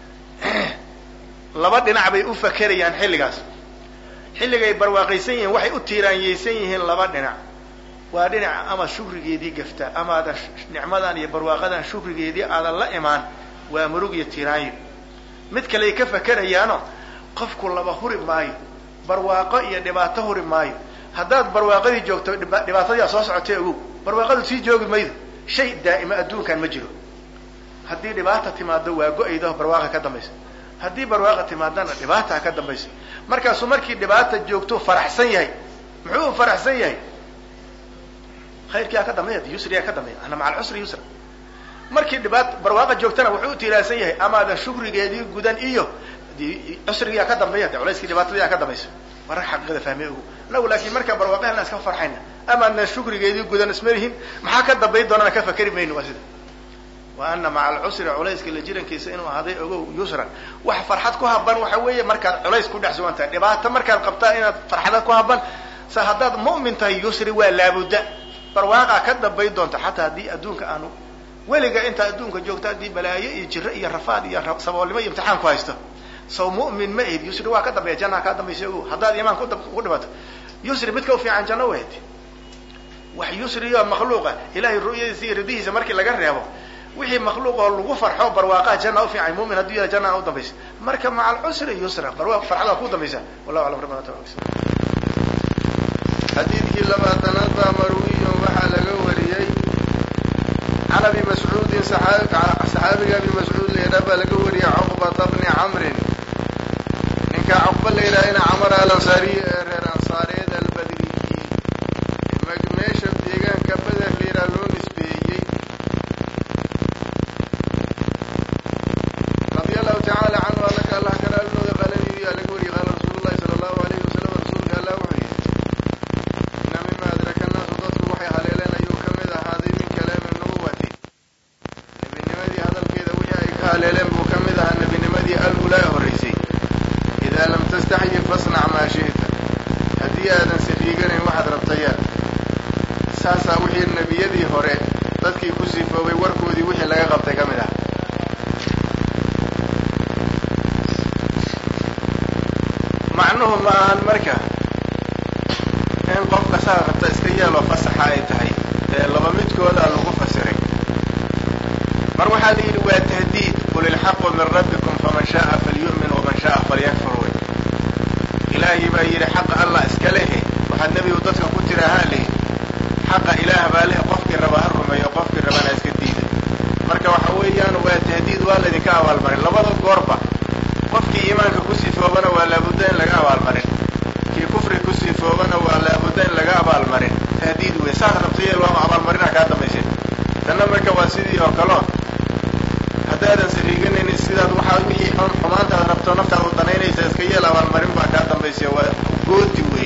laba dhinac bay u fakerayaan xilligaas xilligay barwaaqaysan yihiin waxay u tiiraanyeysan yihiin laba dhinac waa dhinaca ama shukrigeedii gafta ama aadan nicmadan iyo barwaaqadan shukrigeedii aadan la imaan waa murug iyo tiraanyo mid kale ay ka fakerayaano qofku laba huri maayo barwaaqo iyo dhibaato huri maayo haddaad barwaaqadii joogto dhibaatadii soo socotay ogow barwaaqadu sii joogi maydo shay daa'ima adduunkan ma jiro haddii dhibaata timaado waa go-aydo barwaaqa ka dambaysa haddii barwaaqa timaadana dhibaata ka dambaysa markaasuu markii dhibaata joogto faraxsan yahay muxuu u faraxsan yahay khayrkiyaa ka dambeeya yusriyaa ka dambeeya ana maca alcusri yusra markii dhibaat barwaaqa joogtana wuxuu u tiiraansan yahay amaadan shukrigeedii gudan iyo cusrigiyaa ka dambeeya de culayskii dhibaatadiyaa ka dambaysa waa rag xaqiiqada fahmey ogu anagu laakiin markaan barwaaqahelna iska farxayna amaadna shukrigeedii gudan ismalihin maxaa ka dambayn doonana ka fakeri mayno waa sida wa ana maca alcusri culayska la jirankiisa inuu ahaaday ogow yusran wax farxad ku haban waxa weeye markaad culays ku dhex sugan tahay dhibaato markaad qabtaa inaad farxada ku haban sa haddaad mu'min tahay yusri waa laabudda barwaaqaa ka dambayn doonta xataa haddii adduunka aanu weliga intaa adduunka joogta haddii balaayo iyo jiro iyo rafaad iyo saboolnimo iyo imtixaan ku haysto saw mu'min ma ahid yusri waa ka dambeeya jannaha kaa dambaysa ogow haddaad iimaan ku dhimato yusri midka ufiican janno wahd wax yusriyo makhluuqa ilahay ru'yadiisa iyo ridihiisa markii laga reebo wixii makhluuq oo lagu farxo barwaaqaha janna ufiican mumin hadduu yahay janna u dambaysa marka maca alcusri yusra barwaaq farxada ku dambaysa wallahu aclam rabbana taala xadiidkii labaatanaad baa marwiyun waxaa laga wariyey can abi mascuudin saxaabiga abi mascuud laydhaa baa laga wariyey cuqbata bni camrin ninka cuqba laydhaahayna camar alansaariy ee reer ansaareed albadriyi meesha deegaanka beder layidhaha loo nisbeeyey radi allahu tacaala canhu alaka allah kalaalnooda qaaladiidu yaa laga wariyey qaala rasuulu llahi sala allahu alayhi wasalam rasuulka allah wuxuu yidhi ina mima adraka annaasu dadku waxay haleeleen ayuu ka mid ahaaday min kalaami nubuwati nebinimadii hadalkeeda wixii ay ka haleeleen buu ka mid ahaa nebinimadii alulaa horraysay idaa lam tastaxyi fasnac maa shi'ta haddii aadan siriiganayn waxaad rabtayaan saasaa wixii nebiyadii hore dadkii ku sifoobay warkoodii wixii laga qabtay ka mid ah macnuhu ma ahan marka in qofka saa qabta iska yeeloo fasaxa ay tahay ee laba midkooda lagu fasiray mar waxaa la yidhi waa tahdiid qul ilxaqu min rabbikum faman shaaa falyu'min waman shaaa falyakfur wey ilaahay baa yidhi xaqa allah iska lehe waxaad nebigu dadka ku tirahaa lehi xaqa ilaah baa leh qofkii raba ha rumeeyo qofkii rabana iska diida marka waxa weeyaan waa tahdiid waa laydinka abaalmarin labada goorba qofkii iimaanka ku sifoobana waa laabudda in laga abaalmarin kii kufri ku sifoobana waa laabudda in laga abaalmarin tahdiid wey saas rabtayeel waama abaalmarina kaa dambaysa tanna marka waa sidii oo kaleo haddaadan sariiganaynin sidaad waxaa wixii xun xumaantaad rabto naftaad u danaynaysa iska yeel abaalmarin baa kaa dambaysa waa gooti wey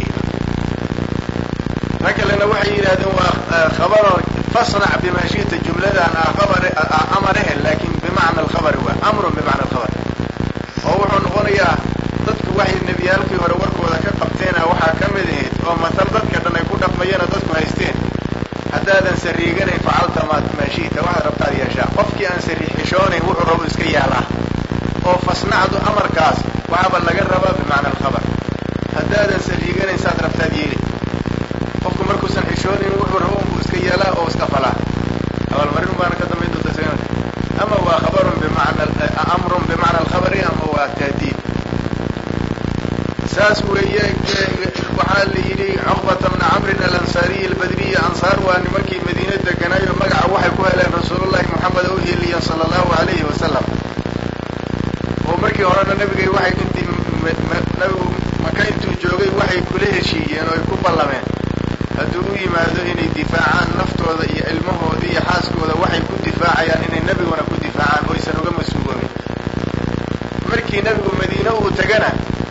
rag kalena waxay yidhahdeen waa khabaro fasnac bima shi'ta jumladan ah khabar amarahe laakin bimacna alkhabari waa amrun bimacna alkhabar oo wuxuu noqonayaa dadku waxay nebiyaalkii hore warkooda ka qabteena waxaa ka mid ahayd oo matal dadka dhan ay ku dhaqmayeenoo dadku haysteen haddaadan sariiganayn facalta ma maashiita waxaad rabtaad yeeshaa qofkii aan sariixishoonayn wuxuu rabo iska yaalaa oo fasnacdu amarkaas waxaaba laga rabaa bimacna alkhabar haddaadan sariiganayn saad rabtaad yeeli qofku markuusan xishoonayn wuxuu rabo unbuu iska yeelaa oo iska falaa abaalmarin baana ka dambayn doonta isagana ama waa khabarun bimacna amrun bimacna alkhabari ama waa tahdiid saas weeye waxaa la yidhi cuqbata bna camrin alansaariyi albadriyi ansaar waa nimankii madiine deganaayo magaca waxay ku heleen rasuulullahi moxamed oo heliyan sala allahu alayhi wasalam oo markii horena nabigay waxay intii nabigu maka intuu joogay waxay kula heshiiyeen oo ay ku ballameen hadduu u yimaado inay difaacaan naftooda iyo ilmahooda iyo xaaskooda waxay ku difaacayaan inay nebiguna ku difaacaan oysan uga mas-uuloomin markii nebigu madiine uu tagana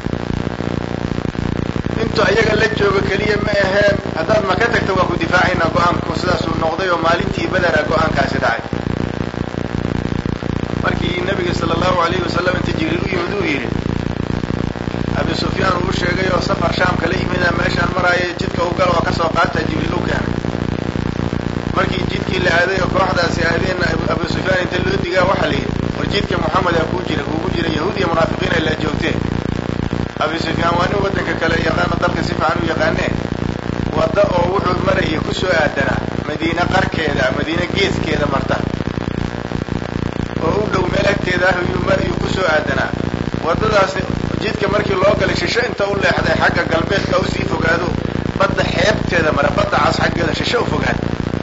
intuu ayaga la joogo keliya ma aheen haddaad maka tagta waa ku difaacaynaa go-aanku sidaasuu noqday oo maalintii badara go-aankaasi dhacay markii nabiga sala allahu alayhi wasalam inta jibriil u yimid uu yidhi abi abi sufyaan uu sheegay oo safar shaam kala yimida meeshaan maraayo jidka u gala oo kasoo qaata jibriil u keenay markii jidkii la aaday oo kooxdaasi aadeenna abu sufyaan inta loo digaa waxaa la yidhi war jidka moxamed aa kuu jira kuugu jira yahuud iyo munaafiqiin ay la joogteen abi sufyaan waa nin waddanka kale yaqaano dalka si fiican u yaqaanee wadda oo wuxuu marayay ku soo aadanaa madiine qarkeeda madiine geeskeeda marta oo u dhow meel agteeda ah yuu marayuu ku soo aadanaa waddadaasi jidka markii loo galay shisho inta u leexday xagga galbeedka usii fogaado badda xeebteeda mara badda cas xaggeeda shisho u fogaad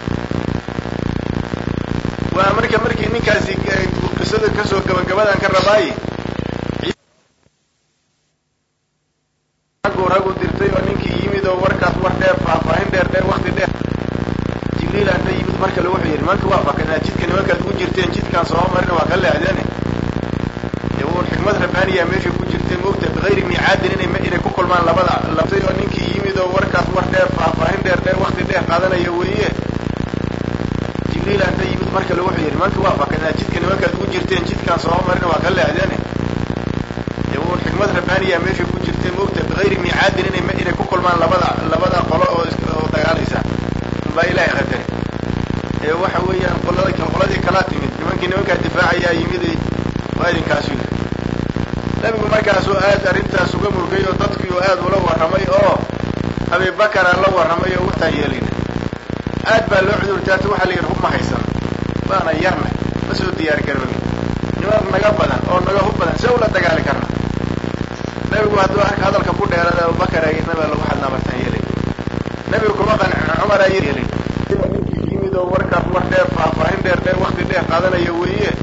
waa marka markii ninkaasi qisada kasoo gabagabadan ka rabaaye raggu raggu dirtay oo ninkii yimid oo warkaas war dheer faahfaahin dheer dheer wakti dheer jibriil anta yimid mar kale wuxuu yidhi nimanka waa fakanaa jidka nimankaad ku jirteen jidkaan soo marina waa ka leexdeene dee wuun xikmad rabbaaniya meesha ku jirtay moogta bikayri miicaadin inay inay ku kulmaan labada labtay oo ninkii yimid oo warkaas war dheer faahfaahin dheer dheer wakti dheer qaadanaya weeye jibriil anta yimid mar kale wuxuu yidhi nimanka waa fakanaa jidka nimankaad ku jirteen jidkaan soo marina waa ka leexdeene dee wuun xikmad rabbaaniya meesha ku jirtay moogta bikayri miicaadin inay inay ku kulmaan labada labada qolo oo oo dagaalaysa baa ilaahay qadare ee waxa weeyaan qolada qoladii kalaa timid nimankii nimankaa difaacayaa yimid waa idinkaasu yidhi nabigu markaasuu aad arrintaas uga murgay oo dadkii uu aad ula warramay oo abibakara la warramay oo wataan yeelayna aad baa loo cudurtaata waxaa la yidhi hub ma haysan baana yarna ma soo diyaari karno niman naga badan oo naga hub badan see ula dagaali karna nabigu hadduu arka hadalka ku dheerada abubakar ay nabiga lagu xadnaa martaan yeelay nabigu kuma qancin cumar ay yeelay ninkii yimid oo warkaas war dheer faahfaahin dheer dheer wakti dheer qaadanaya weeye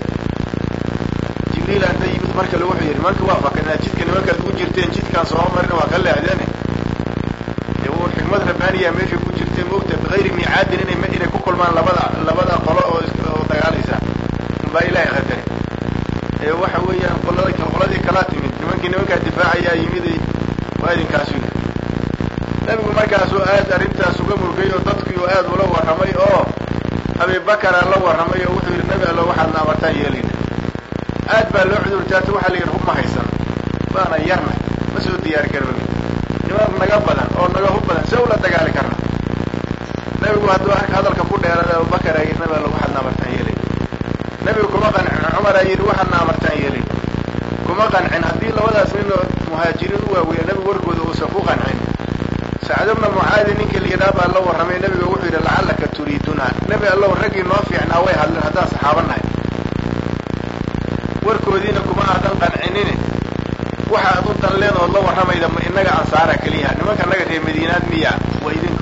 jibriil anta yimid mar kale wuxuu yidhi nimanka waa fakanaa jidka nimankaad ku jirteen jidkaan soo marina waa ka leexdeene dee wuun xikmad rabbaaniya meesha ku jirtay moogta bikayri miicaadin inay inay ku kulmaan labada labada qolo oo oo dagaalaysa baa ilaahay qadare ee waxa weeyaan qolada qoladii kalaa timid nimankii nimankaa difaacayaa yimid waa idinkaasu yidhi nabigu markaasuu aad arrintaas uga murgay oo dadkii uu aad ula warramay oo abibakara la warramay oo wuxuu yidhi nabi allo waxaadna amartaan yeelayna aad baa loo cudurtaata waxaa la yidhi hub ma haysan baana yarna ma soo diyaari karno niman naga badan oo naga hub badan see ula dagaali karna nabigu hadduu arka hadalka ku dheerada abubakar ay nabi allo waxaadna amartaan yeelayna nabigu kuma qancin cumar aa yidhi waxaadna amartaan yeelayna kuma qancin haddii labadaas nin oo muhaajiriin u waaweeya nabigu warkooda uusan ku qancin sacd bna mucaadi ninkii la yidhaha baa la warramay nabiga wuxuu yidhi lacallaka turiiduna nebi allow raggii noo fiicnaa way hadleen haddaan saxaaba nahay warkoodiina kuma aadan qancinine waxa ad u danleen ood la warramayda ma innaga ansaara keliya nimanka naga reer madiinaad miya waa idinka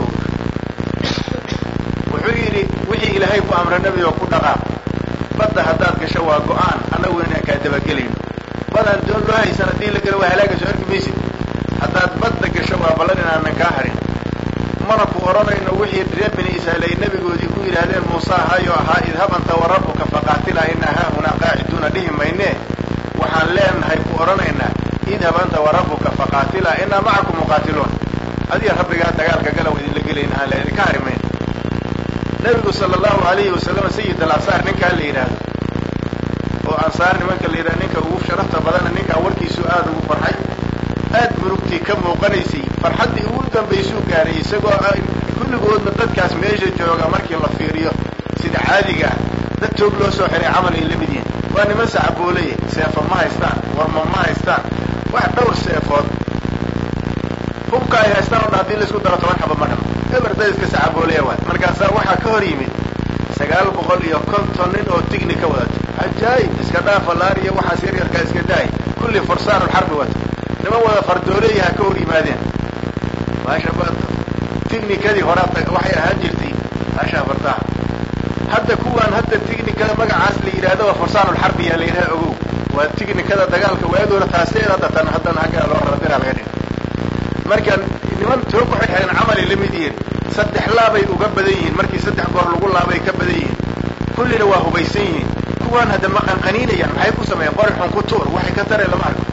wuxuu yidhi wixii ilaahay ku amra nebigo ku dhaqaaq badda haddaad gasho waa go-aan annagu inaan kaa dabagelayno badaan doon loo haysan haddii la galo waa halaaga soo arki maysid haddaad badda gasho waa ballan inaanan kaa harin mana ku odhanayno wixii reer bini israa'iil ay nebigoodii ku yidhaahdeen muuse ahayoo ahaa idhab anta wa rabbuka faqaatila inaa haahunaa qaaciduuna dhihi maynee waxaan leenahay ku odhanaynaa idhab anta wa rabbuka faqaatila inaa macakum muqaatiluun adiga rabbigaa dagaalka gala wa idinla gelayna aan la idinka hari mayno nebigu sala allahu alayhi wasalam sayid al ansaar ninkaa la yidhaahdo oo ansaar nimanka la yidhahdo ninka ugu sharafta badana ninkaa warkiisu aada ugu farxay aad murugtii ka muuqanaysay farxaddii ugu dambaysuu gaaray isagoo kulligoodna dadkaas meesha jooga markii la fiiriyo sida caadiga ah dad toog loo soo xiray camal ay la mid yihiin waa niman sacaboolaya seefo ma haystaan warma ma haystaan wax dhowr seefood hubka ay haystaan o dhan haddii laisku daro toban xaba ma dhamo eber dad iska sacaboolaya waay markaasaa waxaa ka hor yimid sagaal boqol iyo konton nin oo tigni ka wadato cajaayib iska dhaafa laar iyo waxaas yaryarkaa iska daay kulli fursaanulxarbi wata niman wada fardooleeyaha ka hor yimaadeen maasha tignikadii horaa waxay ahaan jirtay maasha fardaha hadda kuwaan hadda tignikada magacaas la yidhahdo waa fursaanulxarbi yaa la yidhaha ogow waa tignikada dagaalka waayadoona taaseed hadda tan haddana haggaa loo rabira laga dhig marka niman toog waxay xidheen camalay la mid yihiin saddex laabay uga badan yihiin markii saddex goor lagu laabay ka badan yihiin kullina waa hubaysan yihiin kuwaan hadda ma qanqaniinayaan maxay ku sameeyeen qori xun ku tuur waxay ka tareen lama arko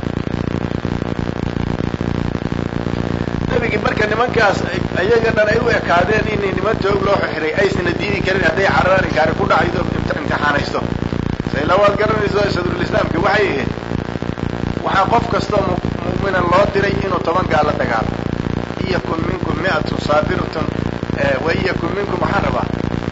nabigii marka nimankaas ayaga dhan ay u ekaadeen in niman toog loo xiray aysana diidi karin hadday cararaani gaari ku dhacaydo imtixaanaysto sayla waad garanayso sadrulislaamki waxay ahayd waxaa qof kastoo mu'mina loo diray inuu toban gaal la dagaalo iyakun minkum mi'atun saabiratun wa iyakun minkum waxaan rabaa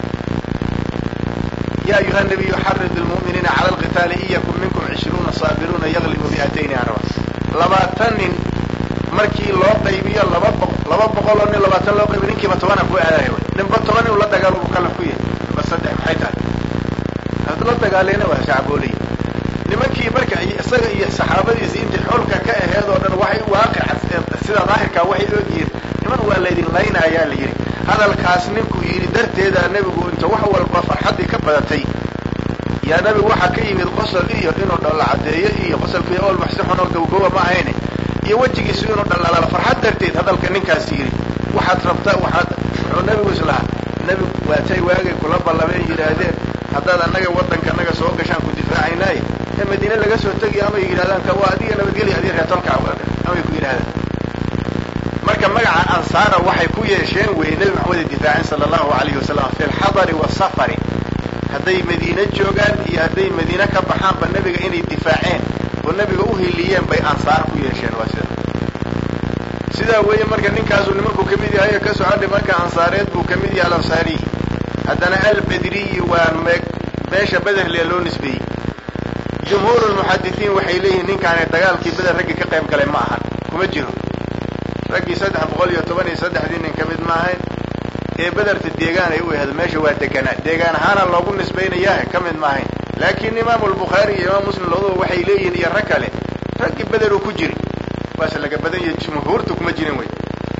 ya ayuha nabiyu xarid lmu'miniina cala alqitaali iyakun minkum cishruuna saabiruuna yaglibu mi'atayni aan rabaa labaatan nin markii loo qaybiyo laba bo laba boqol oo nin labaatan loo qaybiyo ninkiiba tobanaan ku aadayo ninba toban inuu la dagaalo buu kala ku yahay ninba saddex maxay tahay had la dagaaleyna waa shacbooley nimankii marka isaga iyo saxaabadiisa intay xolka ka aheed oo dhan waxay waaqica sida daahirkaa waxay ogyihiin niman waa laydin laynayaa la yidhi hadalkaas ninkuu yidhi darteeda nebigu inta wax walba farxaddii ka badatay yaa nebigu waxaa ka yimid qosol iyo inuu dhalla caddeeyo iyo qosolkii ool maxsixun oo gowgowa ma ahayne iyo wejigiisu inuu dhallalaalo farxad darteed hadalka ninkaas yidhi waxaad rabtaa waxaad wuxuu nebigu islahaa nebigu waatay waagay kula ballameen yidhaahdeen haddaad annaga waddanka annaga soo gashaan ku difaacaynaaye ee madiine laga soo tegiyo amay yidhahdaan ka waa adiga nabadgelya adiga reetolka amay ku yidhahdaan marka magaca ansaara waxay ku yeesheen weye nebi maxamed difaacin sala allahu alayhi wasalam fi lxadari wasafari hadday madiine joogaan iyo hadday madiine ka baxaanba nebiga inay difaaceen oo nebiga u hiliyeen bay ansaar ku yeesheen waa sida sidaa weeye marka ninkaasuu nimankuu ka mid yahay ka socodhay marka ansaareed buu ka mid yahay alansaariyi haddana albedriyi waa me meesha bederle loo nisbeeyey jumhuur lmuxadisiin waxay leeyihiin ninkaani dagaalkii beder raggii ka qayb galay ma ahan kuma jiro raggii saddex boqol iyo toban iyo saddexdii nin ka mid ma ahayn ee bederta deegaan ay u aheed meesha waa deganaa deegaan ahaana loogu nisbaynayaa ka mid ma ahayn laakiin imaamu albukhaari iyo imaam muslim labaduba waxay leeyihiin iyo rag kale raggii beder uu ku jiri waase laga badan yahay jumhuurta kuma jirin wey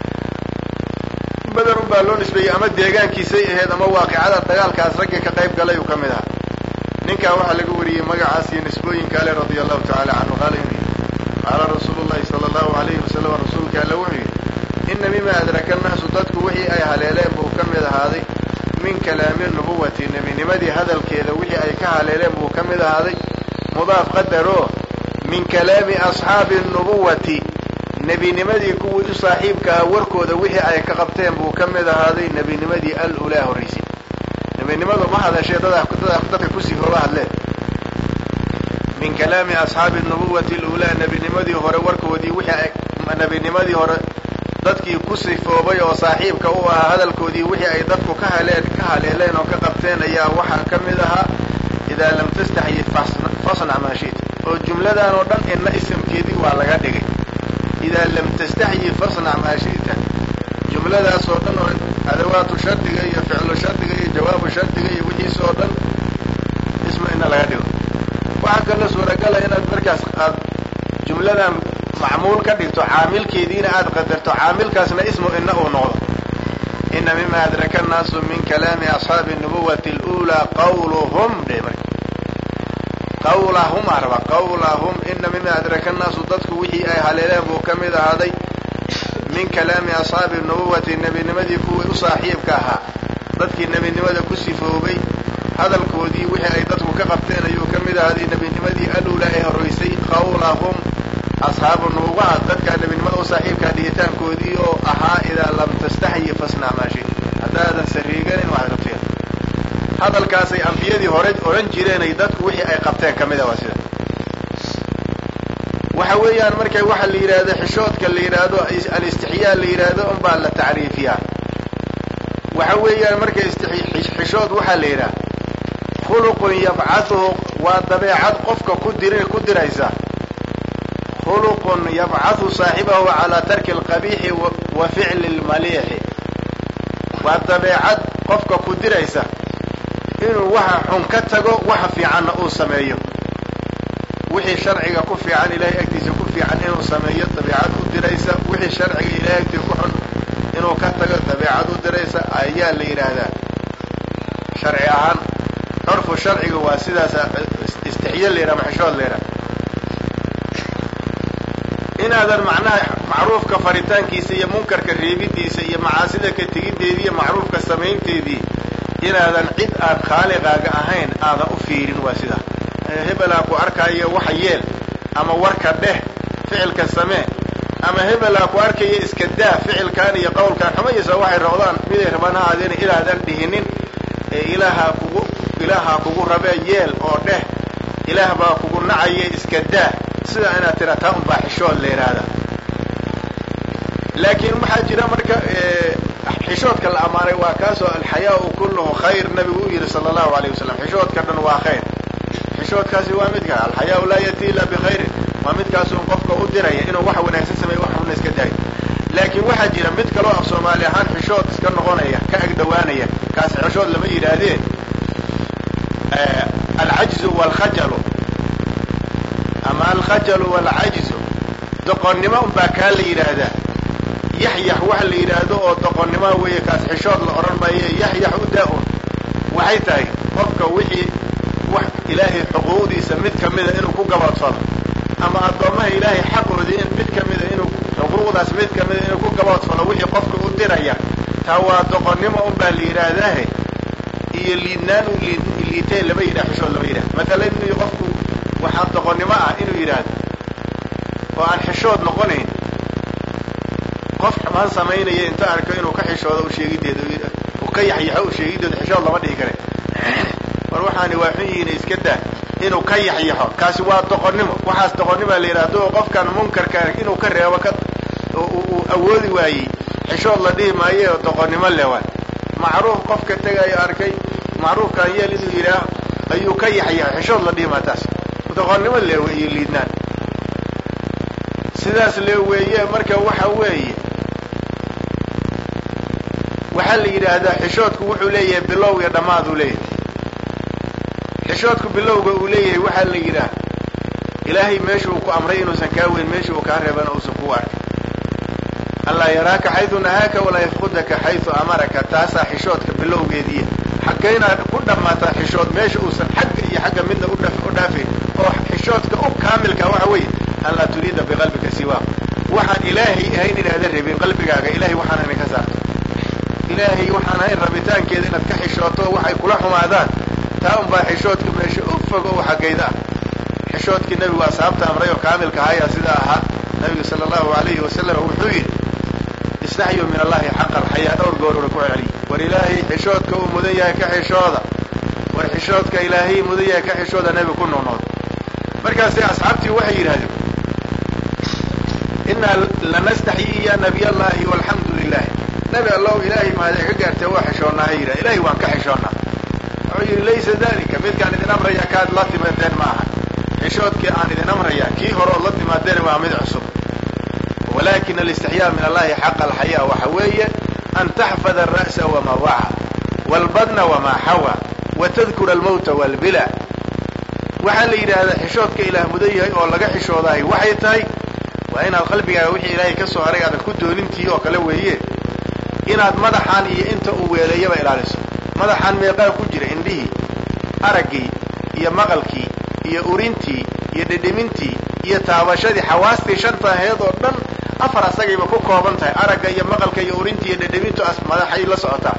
beder un baa loo nisbeeyey ama deegaankiisay ahayd ama waaqicada dagaalkaas raggii ka qayb galay uu ka mid ahaa ninkaa waxaa laga wariyey magacaas iyo nisbooyinka ale radia allahu tacala canhu qaala inuu yidhi qaala rasuulu llahi sala allahu alayhi wasalam rasuulka alle wuxuu yidhi ina mima adraka annaasu dadku wixii ay haleeleen buu ka mid ahaaday min kalaami nubuwati nebinimadii hadalkeeda wixii ay ka haleeleen buu ka mid ahaaday mudaaf qadaroo min kalaami asxaabi nubuwati nebinimadii kuwii u saaxiibka ah warkooda wixii ay ka qabteen buu ka mid ahaaday nebinimadii al-ulaa horraysay nebinimadu ma hadashee dada dadka ku sifooba hadleen min kalaami asxaabi nubuwati alulaa nebinimadii hore warkoodii wixii ay nebinimadii hore dadkii ku sifoobay oo saaxiibka u ahaa hadalkoodii wixii ay dadku ka haleen ka haleeleen oo ka qabteen ayaa waxaa ka mid ahaa idaa lam tastaxyi fasnac maa shita oo jumladan oo dhan inna isamkeedii waa laga dhigay idaa lam tastaxyi fasnac maa shita jumladaas oo dhan oo adawaatu shardiga iyo ficlu shardiga iyo jawaabu shardiga iyo wixiis oo dhan isma ina laga dhigo waxaa kaloo suuragala inaad markaas aad jumladan macmuul ka dhigto caamilkeediina aad qadarto caamilkaasna ismu ina uu noqdo ina mima adraka annaasu min kalaami asxaabi nubuwati alulaa qawluhum dhe marka qawlahum aa raba qawlahum ina mima adraka annaasu dadku wixii ay haleeleen buu ka mid ahaaday min kalaami asxaabi nubuwati nebinimadii kuwii u saaxiibka ahaa dadkii nebinimada ku sifoobay hadalkoodii wixii ay dadku ka qabteen ayuu ka mid ahaaday nebinimadii alula ee horraysay qawlahum asxaabu nubuwaha dadkaa nebinimada u saaxiibkaa dhihitaankoodii oo ahaa idaa lam tastaxyi fasnac maa shit haddaadan sariiganin waxaad qabteen hadalkaasay ambiyadii hore odhan jireenay dadku wixii ay qabteen ka mida waa sida waxa weeyaan marka waxa la yidhaahdo xishoodka la yidhaahdo alistixyaa la yidhaahdo unbaa la tacriifiyaa waxa weeyaan marka xishood waxaa la yidhaha khuluqun yabcaduhu waa dabeecad qofka ku dir ku diraysa khuluqun yabcadu saaxibahu calaa tarki alqabiixi wa ficli lmaliixi waa dabeecad qofka ku diraysa inuu waxa xun ka tago waxa fiicanna uu sameeyo wixii sharciga ku fiican ilahay agtiisa ku fiican inuu sameeyo dabeecad u diraysa wixii sharciga ilahay agtiisa ku xun inuu ka tago dabeecad u diraysa ayaa la yidhaahdaa sharci ahaan curfu sharciga waa sidaas istixya la yidhaha maxishood la yidhaha inaadan macnaha macruufka faritaankiisa iyo munkarka reebidiisa iyo macaasida ka tegiddeedii iyo macruufka samaynteedii inaadan cid aan khaaliqaaga ahayn aadan u fiirin waa sidaa hebelaa ku arkaayo waxa yeel ama warka dheh ficilka samee ama hebelaa ku arkaya iska daa ficilkan iyo qowlkan xumayisa waxay roqdaan miday rabaan ha aadeen ilaadan dhihinin ee ilaahaa kugu ilaahaa kugu rabee yeel oo dheh ilaah baa kugu nacaye iska daa sidaa inaad tira taa unbaa xishood la yidhaahda laakiin waxaa jira marka xishoodka la ammaanay waa kaasoo alxayaau kulluhu khayr nabigu u yihi sala allahu alayh wasalam xishoodka dhan waa khayr xishoodkaasi waa midka alxayaau laa yati ila bikhayrin waa midkaasun qofka u diraya inuu wax wanaagsan sameeyo wax xunna iska daayo laakiin waxaa jira mid kaloo af soomaali ahaan xishood iska noqonaya ka ag dhawaanaya kaas xishood lama yidhaahdeen alcajzu walkhajalu ama alkhajalu walcajzu doqonnimo unbaa kaa la yidhaahdaa yaxyax waxa la yidhaahdo oo doqonnimo weeye kaas xishood la odhan maaye yaxyax u daa-un waxay tahay qofka wixii wax ilaahay xuquuqdiisa mid kamida inuu ku gaboodfalo ama addoommaha ilaahay xaqoodii in mid kamida inuu xuquuqdaas mid kamida inuu ku gaboodfalo wixii qofka u diraya taa waa doqonnimo unbaa la yidhaahdahe iyo liidnaan u liitee lama yidhah xishood lama yidhahdo matala inuu qofku waxaa doqonnimo ah inuu yidhaahdo oo aan xishood noqonayn qof xumaan samaynaya inta arko inuu ka xishoodo usheegideeda uu ka yaxyaxo usheegideeda xishood lama dhihi kare war waxaani waa xun yihiin iska daa inuu ka yaxyaxo kaasi waa doqonnimo waxaas doqonnima la yidhahdo oo qofkan munkarka inuu ka reebo ka uu awoodi waayey xishood la dhihi maaye oo doqonnimo lewan macruuf qofka tegayo arkay macruufkaan yeel inuu yidhaah ayuu ka yaxyaxo xishood la dhihi maa taas doqonnimo leewe iyo liidnaan sidaas le weeye marka waxa weeye waxaa la yidhaahdaa xishoodku wuxuu leeyahay bilow iyo dhammaad uu leeyahay xishoodku bilowga uu leeyahay waxaa la yidhaah ilaahay meesha uu ku amray inuusan kaa weyn meesha uu kaa reebana uusan kuu arkay allaa yaraaka xaydu nahaaka walaa yafqudaka xaydu amaraka taasaa xishoodka bilowgeediiya xaggaynaad ku dhammaataa xishood meesha uusan xagga iyo xagga midna u dhaafayn oo xishoodka u kaamilka waxa weeye an laa turiida biqalbika siwaa waxaan ilaahay ahayn inaadan rabin qalbigaaga ilahay waxaan idinka saarto ilaahay waxaan ahayn rabitaankeeda inaad ka xishooto waxay kula xumaadaan taa unbaa xishoodka meesha u fog oo xaggayda ah xishoodkii nebigu asxaabta amray oo kaamilka ahayaa sidaa ahaa nabigu sala allahu alayhi wasalam wuxuu yidhi istaxyu min allahi xaqa alxayaa dhowr goorora ku celceliy war ilaahay xishoodka uu mudan yahay ka xishooda war xishoodka ilaahay mudan yahay ka xishooda nebigu ku noqnood markaasi asxaabtii waxay yidhahdeen inaa lanastaxyi ya nabiy allahi walxamdu lilah nebi allow ilaahay mahadee ka gaartee waa xishoonnaa ha yidhah ilahay waan ka xishoonnaa wuxuu yidhi laysa dalika midkaan idin amraya kaad la timaadeen ma aha xishoodkii aan idin amraya kii hore ood la timaadeen waa mid cusub walakin alistixyaa min allahi xaqa alxayaa waxa weeye an taxfada ara'sa wamaa waca waalbadna wamaa xawa watadkura almawta waalbila waxaa la yidhaahdaa xishoodka ilaah mudan yahay oo laga xishoodaay waxay tahay waa inaad qalbigaaga wixii ilaahay ka soo haray aadan ku doonintii oo kale weeye inaad madaxaan iyo inta uu weeleeyaba ilaaliso madaxaan meeqaa ku jira indhihii araggii iyo maqalkii iyo urintii iyo dhedhemintii iyo taabashadii xawaastii shanta aheed oo dhan afar asagayba ku kooban tahay aragga iyo maqalka iyo urintii iyo dhedhemintu as madaxay la socotaa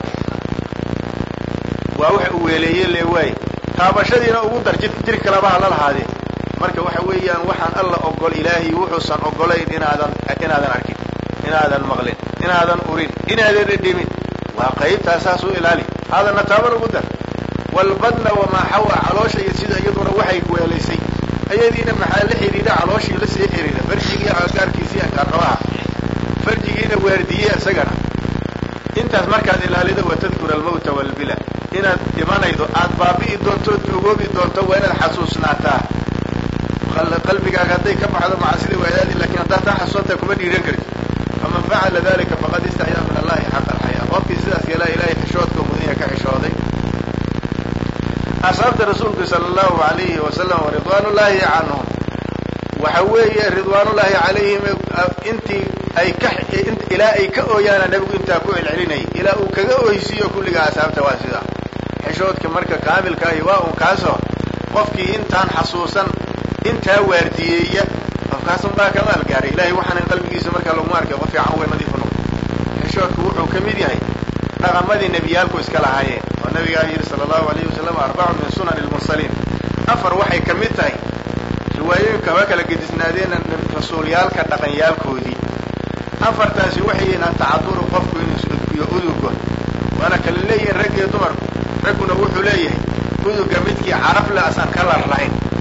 waa waxa uu weeleeye le waaye taabashadiina ugu dar jir jir kalaba hala lahaadee marka waxa weeyaan waxaan alla ogol ilaahay wuxuusan ogolayn inaadan inaadan arkin inaadan maqlin inaadan urin inaadan dhedhemin waa qaybtaa saas u ilaali haadana taaban ugu dar walbadna wamaa xawa caloosha iyo sida iyaduna waxay weelaysay ayadiina maxaa la xidhiidha calooshii la sii xidhiidha farjigii agagaarkiisii ankaarqabaha farjigiina waardiye isagana intaas markaad ilaalido watadkura almawta walbila inaad dhimanaydo aad baabi'i doonto ood duugoobi doonto waa inaad xasuusnaataa qalbigaaga hadday ka baxdo macasida waadaadi lakin haddaad taa xasuusantahay kuma dhiiran karti faman facala dalika faqad istaxyaa min allahi xaqa alxayaa qofkii sidaas yeelaa ilahay xishoodka mudanya ka xishooday asxaabta rasuulku sala allahu alayhi wasalam waridwaan ullaahi canhum waxa weeye ridwaanullaahi calayhim intii ay ka ilaa ay ka ooyaana nebigu intaa ku celcelinayay ilaa uu kaga oysiiyo kulligaa asxaabta waa sidaa xishoodka marka kaamilkaahi waa un kaasoo qofkii intaan xasuusan intaa waardiyeeya qofkaasun baa kamaal gaaray ilahay waxaanan qalbigiisa markaa laguma arkay qof fiican way nadiifu noqo xishoodku wuxuu ka mid yahay dhaqamadii nebiyaalku iska lahaayeen oo nabigaa yidhi sala allahu alayhi wasalam arbacu min sunan lmursaliin afar waxay ka mid tahay riwaayooyinka haba kala gedisnaadeena rasuulyaalka dhaqanyaalkoodii afartaasi waxay yihiin atacaduru qofku inuu iyo udugo waana kala leeyihiin rag iyo dumarku ragguna wuxuu leeyahay uduga midkii caraf le asaan kalar lahayn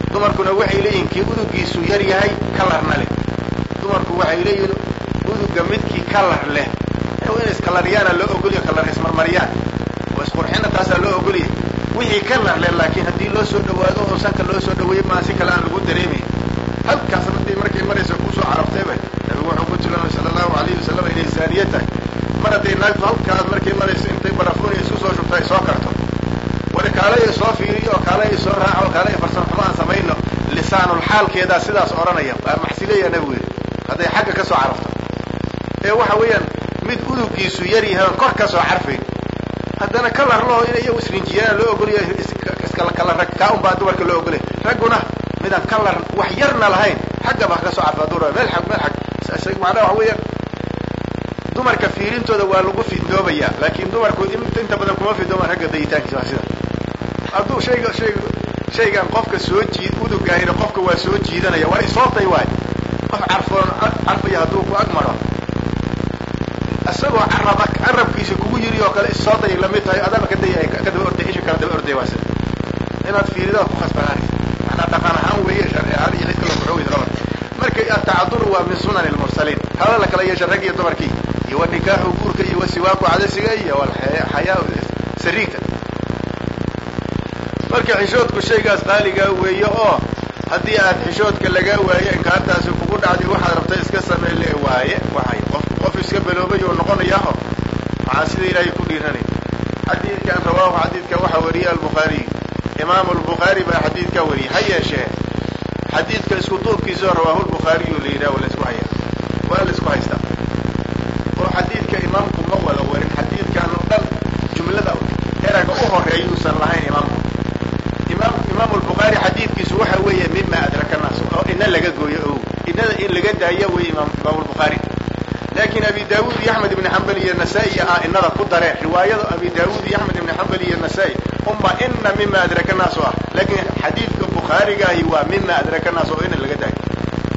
dumarkuna waxay leeyihin kii udugiisu yar yahay kalarna leh dumarku waxay leeyihin uduga midkii kalar leh in iskalaryana loo ogolya kalar ismarmariyaan oo isqurxina taasaa loo ogolya wixii kalar leh laakiin haddii loo soo dhawaado oo sanka loo soo dhaweeyo maa si kale aan lagu dareemayn halkaas hadii markay maraysa kusoo carabtayba nabigu wuxuu ku tilmaamay sala allahu alayhi wasalam inay zaaniye tahay mar hadday naagtu halkaas markay marayso intay barafuuniya isu soo shubta ay soo karto wari kaalaya soo fiiriyo oo kaalaya soo raaco oo kaalaya farsamo xumo aan samayno lisaanul xaalkeedaa sidaas odhanaya waa maxsileeya nabigu yidhi hadday xagga ka soo carabto ee waxa weeyaan mid udugiisu yar yahay oon kor ka soo carfayn haddana kalar laho inay iyagu isrinjiyaan loo ogolyahay iskala kala rag kaa un baa dumarka loo ogolyahay ragguna midaan kalar wax yarna lahayn xaggaba ha ka soo carfa hadduu raba meel xag meel xag macnaha waxa weeyaan dumarka fiirintooda waa lagu fidnoobayaa laakiin dumarku inta badan kuma fidnoomaan ragga dayitaankiisa waa sida hadduu shayga shayga shaygan qofka soo jiid udugaahina qofka waa soo jiidanaya waa isootay waay qof carfoon carfaya hadduu ku ag maro isagoo carab carabkiisa kugu yiri oo kale isooday lamid tahay adaba kadaya ka daba orday isha kala daba orday waa sida inaad fiiridaa ku khasbanaanaysa manaa dhaqan ahaan weeye sharci ahaan iyo cid kale kuxo weyda labada marka atacaduru waa min sunan lmursaliin hala la kala yeesha rag iyo dumarkii iyo wa nikaaxu guurka iyo wa siwaaku cadasiga iyo walxayaa sariigta marka xishoodku shaygaas qaaligaa weeye oo haddii aad xishoodka lagaa waaye inkaartaasi kugu dhacday waxaad rabta iska samey le waaye waxay qof qof iska beloobay oo noqonayaaho maxaa sida ilaahay ku dhiiranay xadiidkan rawaahu xadiidka waxaa wariyay albukhaariy imaamu albukhaari baa xadiidkaa wariyay ha yeeshee xadiidka isku duubkiisao rawaahu lbukhaariyu la yidhaha la isku hayaa waa la isku haystaa oo xadiidka imaamku ma wada warin xadiidkan oo dhan jumlada eraga u horeeyuusan lahayn imaamku imaam imaamu albukhaari xadiidkiisu waxa weeye mima adraka naas oo ina laga gooyo o inada in laga daayo wey imaam imaamu albukhaari laakiin abi daawuud iyo axmed ibni xambal iyo nasaa-i ah inada ku dareen riwaayada abi daawuud iyo axmed ibni xambal iyo nasaa-i unba ina mima adraka naas o ah laakiin xadiidka bukhaarigaahi waa mima adraka naas oo ina laga daayo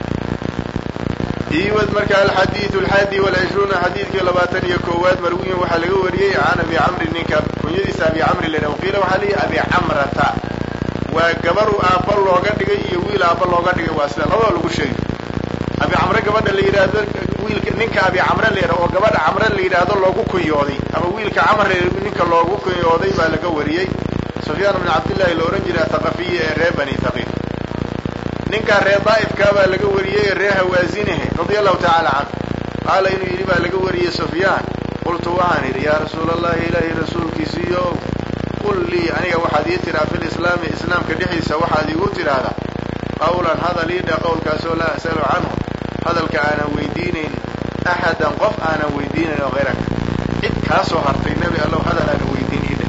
iwad marka alxadiidu alxaadi walcishruuna xadiidkii labaatan iyo koowaad marwiyin waxaa laga wariyey can abi camri ninka kunyadiisa abi camri la yidhaha waqiila waxaa leeyahy abi camrata waa gabaru aabba looga dhigay iyo wiil aabba looga dhigay waa sida labada lagu sheegay abi camre gabadha la yidhaahdo wiilka ninka abi camre la yidhahdo oo gabadha camre la yidhaahdo loogu kunyooday ama wiilka camre ninka loogu kunyooday baa laga wariyey sufyaan bn cabdillahi la odhan jiray athaqafiyi ee reer bani thaqiif ninkaa reer daa'ifkaa baa laga wariyey ee reer hawaasinahe radia allahu tacaala canhu qaala inuu yidhi baa laga wariyey sufyaan qultu waxaan idhi yaa rasuula allahi ilaahi rasuulkiisiiyo qul lii aniga waxaad ii tidhaa fi lislaami islaamka dhexdiisa waxaad iigu tidhaahdaa qawlan hadal ii dheh qowlkaasoo laa as'alu canhu hadalka aanan weydiinayn axadan qof aanan weydiinayn oo hayraka cid kaa soo hartay nebi allow hadal aanan weydiin ii dheh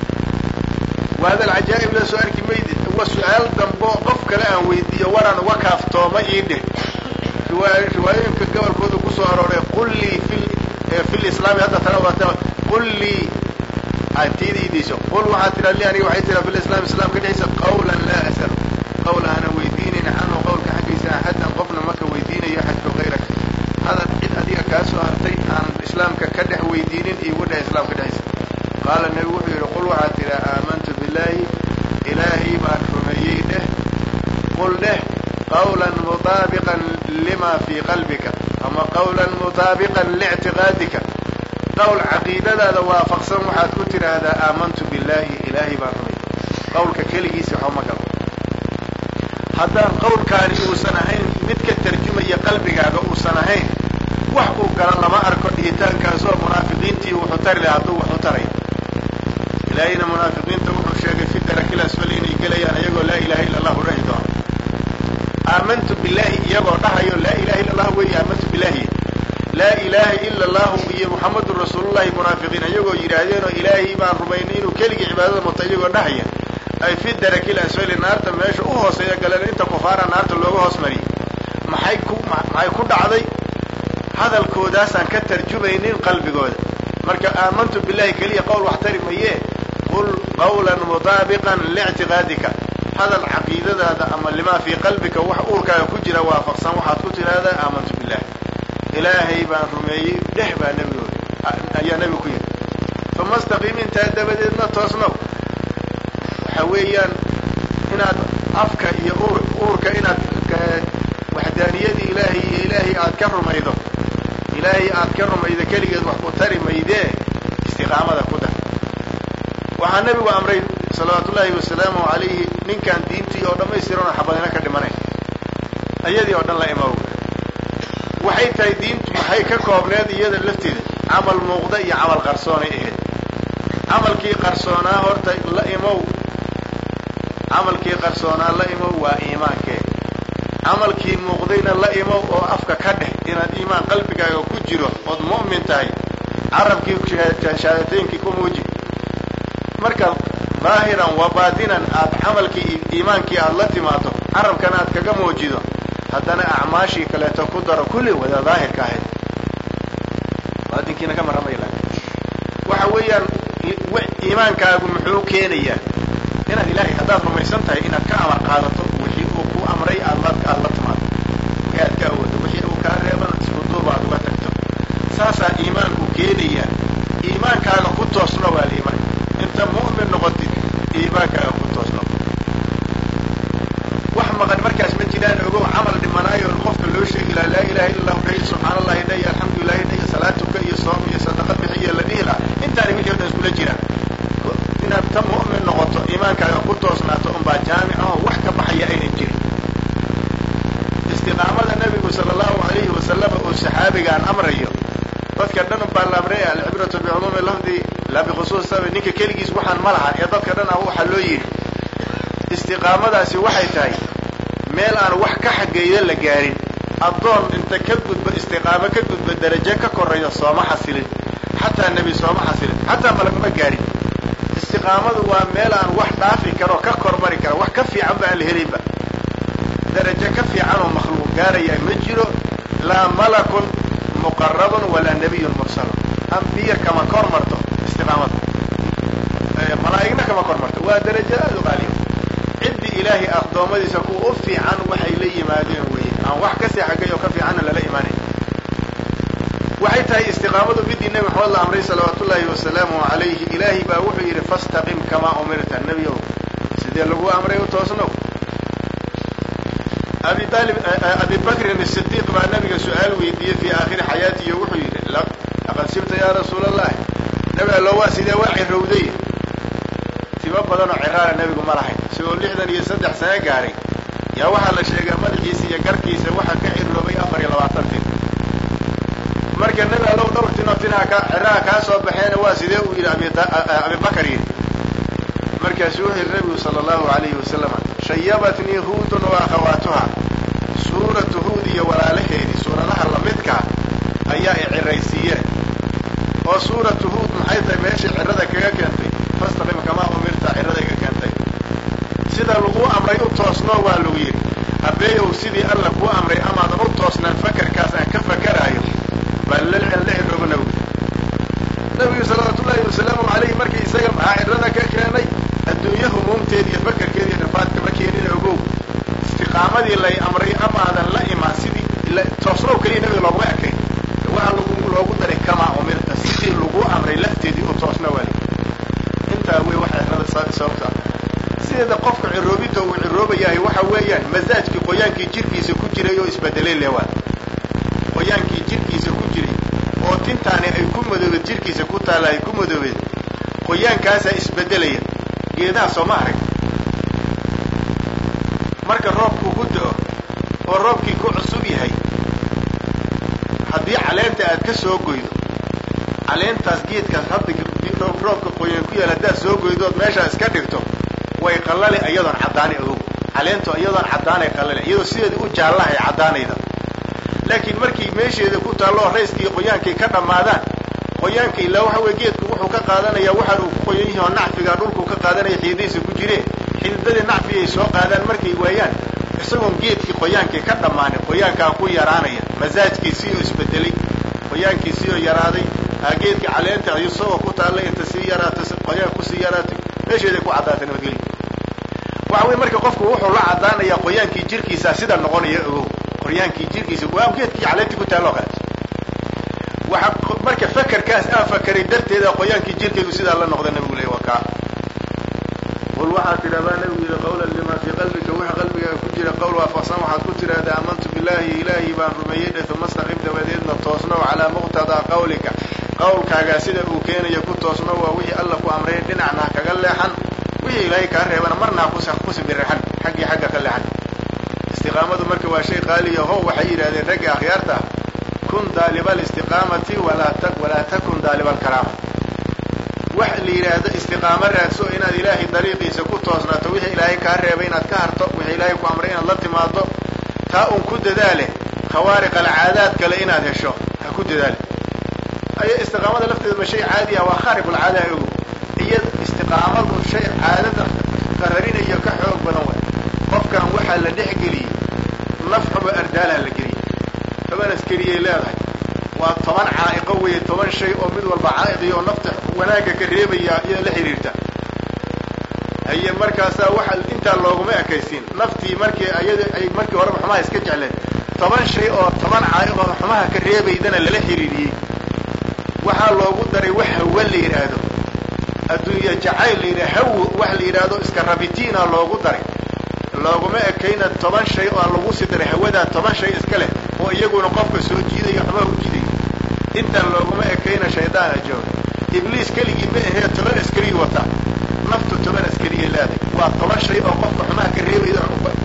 waa hadal cajaa'ib la soo arki maydi wa su-aal dambo qof kale aan weydiiyo waraan uga kaaftooma ii dheh riwaayooyinka gobolkooda kusoo arooray qul lii fi lislaami hadda tana waata qul lii tiida idiiso qul waxaad tidhaa li aniga waxay tiraa fi lislaam islaamka dhexdiisa qawlan laa as'alu qawl aanan weydiinayn canhu qawlka xaggiisa axadan qofna maka weydiinayo axadka hayrak hadal cid adiga kaa soo hartay aan islaamka ka dhex weydiinin iigu dheh islaamka dhexdiisa qaala nebigu wuxuu yidhi qul waxaad tidhaa aamantu billaahi ilaahay baan rumeeyey dheh qul dheh qawlan mutaabiqan lima fii qalbika ama qawlan mutaabiqan liictiqaadika qowl caqiidadaada waafaqsan waxaad ku tidhaahdaa aamantu billaahi ilaahay baan rumeeyey qawlka keligiisa waxba ma galo haddaan qawlkaani uusan ahayn mid ka tarjumaya qalbigaaga uusan ahayn wax uu gala lama arko dhihitaankaasoo munaafiqiintii wuxuu tari laha hadduu waxu taray ilaahayna munaafiqiinta wuxuu sheegay fi darakil asfal inay gelayaan iyagoo laa ilaha illa allahu dhahi doono aamantu billaahi iyagoo dhahayo laa ilaha illa allah weeye aamantu billaahi laa ilaaha ila allahu iyo muxamadun rasuulullahi munaafiqiin iyagoo yidhaahdeenoo ilaahay baan rumaynay inuu keligii cibaadada muta iyagoo dhahaya ay fi darakil asfali naarta meesha u hooseeya galeen inta kufaara naarta looga hoos mariyay maxay ku maxay ku dhacday hadalkoodaasaan ka tarjumaynin qalbigooda marka aamantu billahi keliya qowl wax tari mayee qul qawlan mutaabiqan liictiqaadika hadal caqiidadaada ama limaa fii qalbika wax uurkaaga ku jira waafaqsan waxaad ku tidhaahdaa aamantu billah ilaahay baan rumeeyey dheh baa nebigooda ayaa nebigu ku yidhi uma staqiim intaa dabadeedna toosnow waxa weeyaan inaad afka iyo uur uurka inaad waxdaaniyadii ilaahay iyo ilaahay aad ka rumaydo ilaahay aad ka rumaydo keligeed wax ku tari maydee istiqaamada ku dar waxaa nebigu amray salawaatu ullaahi wasalaamu calayhi ninkaan diintii oo dhammaystiran oo xabadina ka dhimanayn ayadii oo dhan la imaw waxay tahay diintu maxay ka koobneed iyada lafteeda camal muuqda iyo camal qarsoonay ahayd camalkii qarsoonaa horta la imow camalkii qarsoonaa la imow waa iimaankee camalkii muuqdayna la imow oo afka ka dheh inaad iimaan qalbigaaga ku jiro ood mu'min tahay carabkii shahaadateyinkii ku muuji marka daahiran wa baatinan aad camalkii iimaankii aad la timaado carabkana aad kaga muujido haddana acmaashii kaleeto ku daro kulli wada daahirka ahayd baatinkiina ka maramaya waxa weeyaan iimaankaagu muxuu keenayaa inaad ilaahay haddaad rumaysan tahay inaad ka amar qaadato wixii uu ku amray aad la aad la timaado ee aad ka awoodo wixii uu kaa reebana isku duuba aad uga tagto saasaa iimaanku keenayaa iimaankaaga ku toosno waa liimaan inta mu'min noqotid iimaankaaga ku toosno wax maqan markaas ma jiraan ogow camal dhimanaayo qofka loo sheegi laha laa ilaha illa allahu dhayo subxaana allahi dhayo alxamdulilahi dhayo salaatuka iyo soom iyo sadaqa bixiyo la dhihi laha intaani wixii o dhan iskula jiraan inaad ta mu'min noqoto iimaankaaga ku toosnaato unbaa jaamic aho wax ka baxaya aynan jirin istiqaamada nabigu sala allahu alayhi wasalama uu saxaabigaan amrayo dadka dhan baa la amray alcibratu bicumuumi lafdi laa bikhusuus sabi ninka keligiis waxaan ma laha ee dadka dhan ah waxaa loo yidhi istiqaamadaasi waxay tahay meel aan wax ka xageeyo la gaarin addoon inta ka gudbo istiqaamo ka gudbo darajo ka korreeya sooma xasilin xataa nebi sooma xasilin xataa malagma gaarin istiqaamadu waa meel aan wax dhaafi karo ka kormari karo wax ka fiican ba aan la helinba darajo ka fiican oo makhluuq gaaraya ma jiro laa malakun muqarabun walaa nabiyun mursalun ambiya kama kor marto istiqaamada malaa'igna kama kor marto waa darajo aada u qaaliyo ciddii ilaahay addoommadiisa kuwa u fiican waxay la yimaadeen weye aan wax kasii xagay oo ka fiicanna lala imaanayn waxay tahay istiqaamadu midii nebi maxamed la amray salawaatu ullaahi wasalaamu calayhi ilaahay baa wuxuu yidhi fastaqim kamaa umirta nebiyow sidee lagu amray u toosnow abi aalib abi bakrin asidiiq baa nabiga su-aal weydiiyey fii aakhiri xayaatihi wuxuu yidhi laqad sibta yaa rasuula allahi nebi allo waa sidee waa cirowday timo badan oo ciraara nebigu ma lahayn isagoo lixdan iyo saddex sano gaaray yaa waxaa la sheegaa madaxiisa iyo garkiisa waxaa ka ciroobay afar iyo labaatan tin marka nebi allow dhowr tinoo tinaha ka ciraha kaa soo baxeena waa sidee uu yidhi abibakar yidhi markaasu wuxuu yidhi nebigu sala allahu alayhi wasalam shayabatnii huudun wa akhawaatuha suuratu huud iyo walaalaheedii suuradaha lamidkaa ayaa i ciraysiiyeen oo suuratu huud maxay tahay meeshay cirada kaga keentay fastaqim kamaa umirta cirada iga keentay sida lagu amray u toosno waa lagu yidhi abeeyow sidii alla kuu amray amaadan u toosnaan fakarkaas aan ka fakaraayo baa la cirooba nabigu nabigu salawaatu ullaahi wasalaamu calayhi markii isaga maxaa cirada ka keenay adduunye humuumteeda iyo fakarkeeda iyo rafaadka ma keenina ogow istiqaamadii lay amray amaadan la imaan sidii toosnow keliya nabiga looguma ekayn waxaa lagu loogu daray kamaa umirta sidii lagu amray lafteedii u toosna waali intaa wey waxa cirada sababta sideeda qofka ciroobinta uu ciroobayahay waxa weeyaan masaajkii qoyaankii jirkiisa ku jiray oo isbedelay lewaa qoyaankii jirkiisa ku jiray oo tintaani ay ku madoobeed jirkiisa ku taalla ay ku madoobeed qoyaankaasaa isbedelaya geedaha sooma arag marka roobku ku do-o oo roobkii ku cusub yahay haddii caleenta aad ka soo goydo caleentaas geedkaas hadda roobka qoyaan ku yaal haddaad soo goydo ood meeshaa iska dhigto way qallali iyadoon caddaani ogow caleentu iyadoon caddaanay qallali iyadoo sideeda u jaallahay caddaanayda laakiin markii meesheeda ku taalloo rayskii qoyaankay ka dhammaadaan qoyaanka ilaa waxa weye geedku wuxuu ka qaadanayaa waxaan uu ku qoyan yahi oo nacfiga dhulkuu ka qaadanaya xididadiisa ku jireen xididadii nacfigay soo qaadaan markay waayaan isagoon geedkii qoyaankii ka dhammaanin qoyaankaa ku yaraanaya masaajkiisii oo isbedelay qoyaankiisii oo yaraaday geedka caleenta isagoo ku taallay inta sii yaraata qoyaan kusii yaraatay meesheeday ku caddaatay nabadgelyo waxa weye marka qofku wuxuu la caddaanayaa qoyaankii jirkiisa sida noqonaya ogow qoyaankii jirkiisa waa geedkii caleentii ku taalloo kaleeto waxa marka fakarkaas aan fakaray darteeda qoyaankii jirkaygu sidaa la noqda nabigu leey waa kaa qul waxaad tidhahdaa nabigu yidhi qawlan limaa fii qalbika waxa qalbigaaga ku jira qowl waafaqsan waxaad ku tidhahdaa aamantu billaahi ilaahi baan rumeeyey dhe uma staqim dabadeedna toosnow calaa muqtadaa qawlika qawlkaagaa sida uu keenayo ku toosno waa wixii alla ku amray dhinacna ha kaga leexan wixii ilaahay kaa reebana marna ha kusibirixan xaggii xagga ka leexan istiqaamadu marka waa shay qaaliya ho waxay yidhahdeen ragga akhyaarta ah kun daaliba alistiqaamati walaa takun daaliba alkaraama wax la yidhaahdo istiqaamo raadso inaad ilaahay dariiqiisa ku toosnaato wixii ilaahay kaa reebay inaad ka harto wixii ilaahay ku amray inaad la timaado taa un ku dadaale khawaariq alcaadaad kale inaad hesho ha ku dadaale aya istiqaamada lafteeda ma shay caadi ah waa khaariqulcaada ogo iyo istiqaamadu shay caadada qararinayo ka xoog badan way qofkan waxaa la dhex geliyey nafxuba ardaalaha la geliyey toban askariyay leedahay waa toban caa'iqo weeye toban shay oo mid walba caa'iqiyo oo nafta wanaagga ka reebaya iyada la xidhiirta haye markaasaa waxa intaa looguma ekaysiin naftii markii ayada ay markii horeba xumaha iska jecleen toban shay oo toban caa'iq oo xumaha ka reebaydana lala xidhiiriyey waxaa loogu daray wax hawa la yidhaahdo adduunya jacayl la yidhah hawo wax la yidhaahdo iska rabitiina loogu daray looguma ekayna toban shay oo lagu sii daray hawadaa toban shay iska leh oo iyaguna qofka soo jiidayo xumaha u jiidayo intaan looguma ekayna shaydaana jooga ibliis keligii ma ahee toban askariyi wata naftu toban askariyay leedahay waa toban shay oo qofka xumaha ka reebayda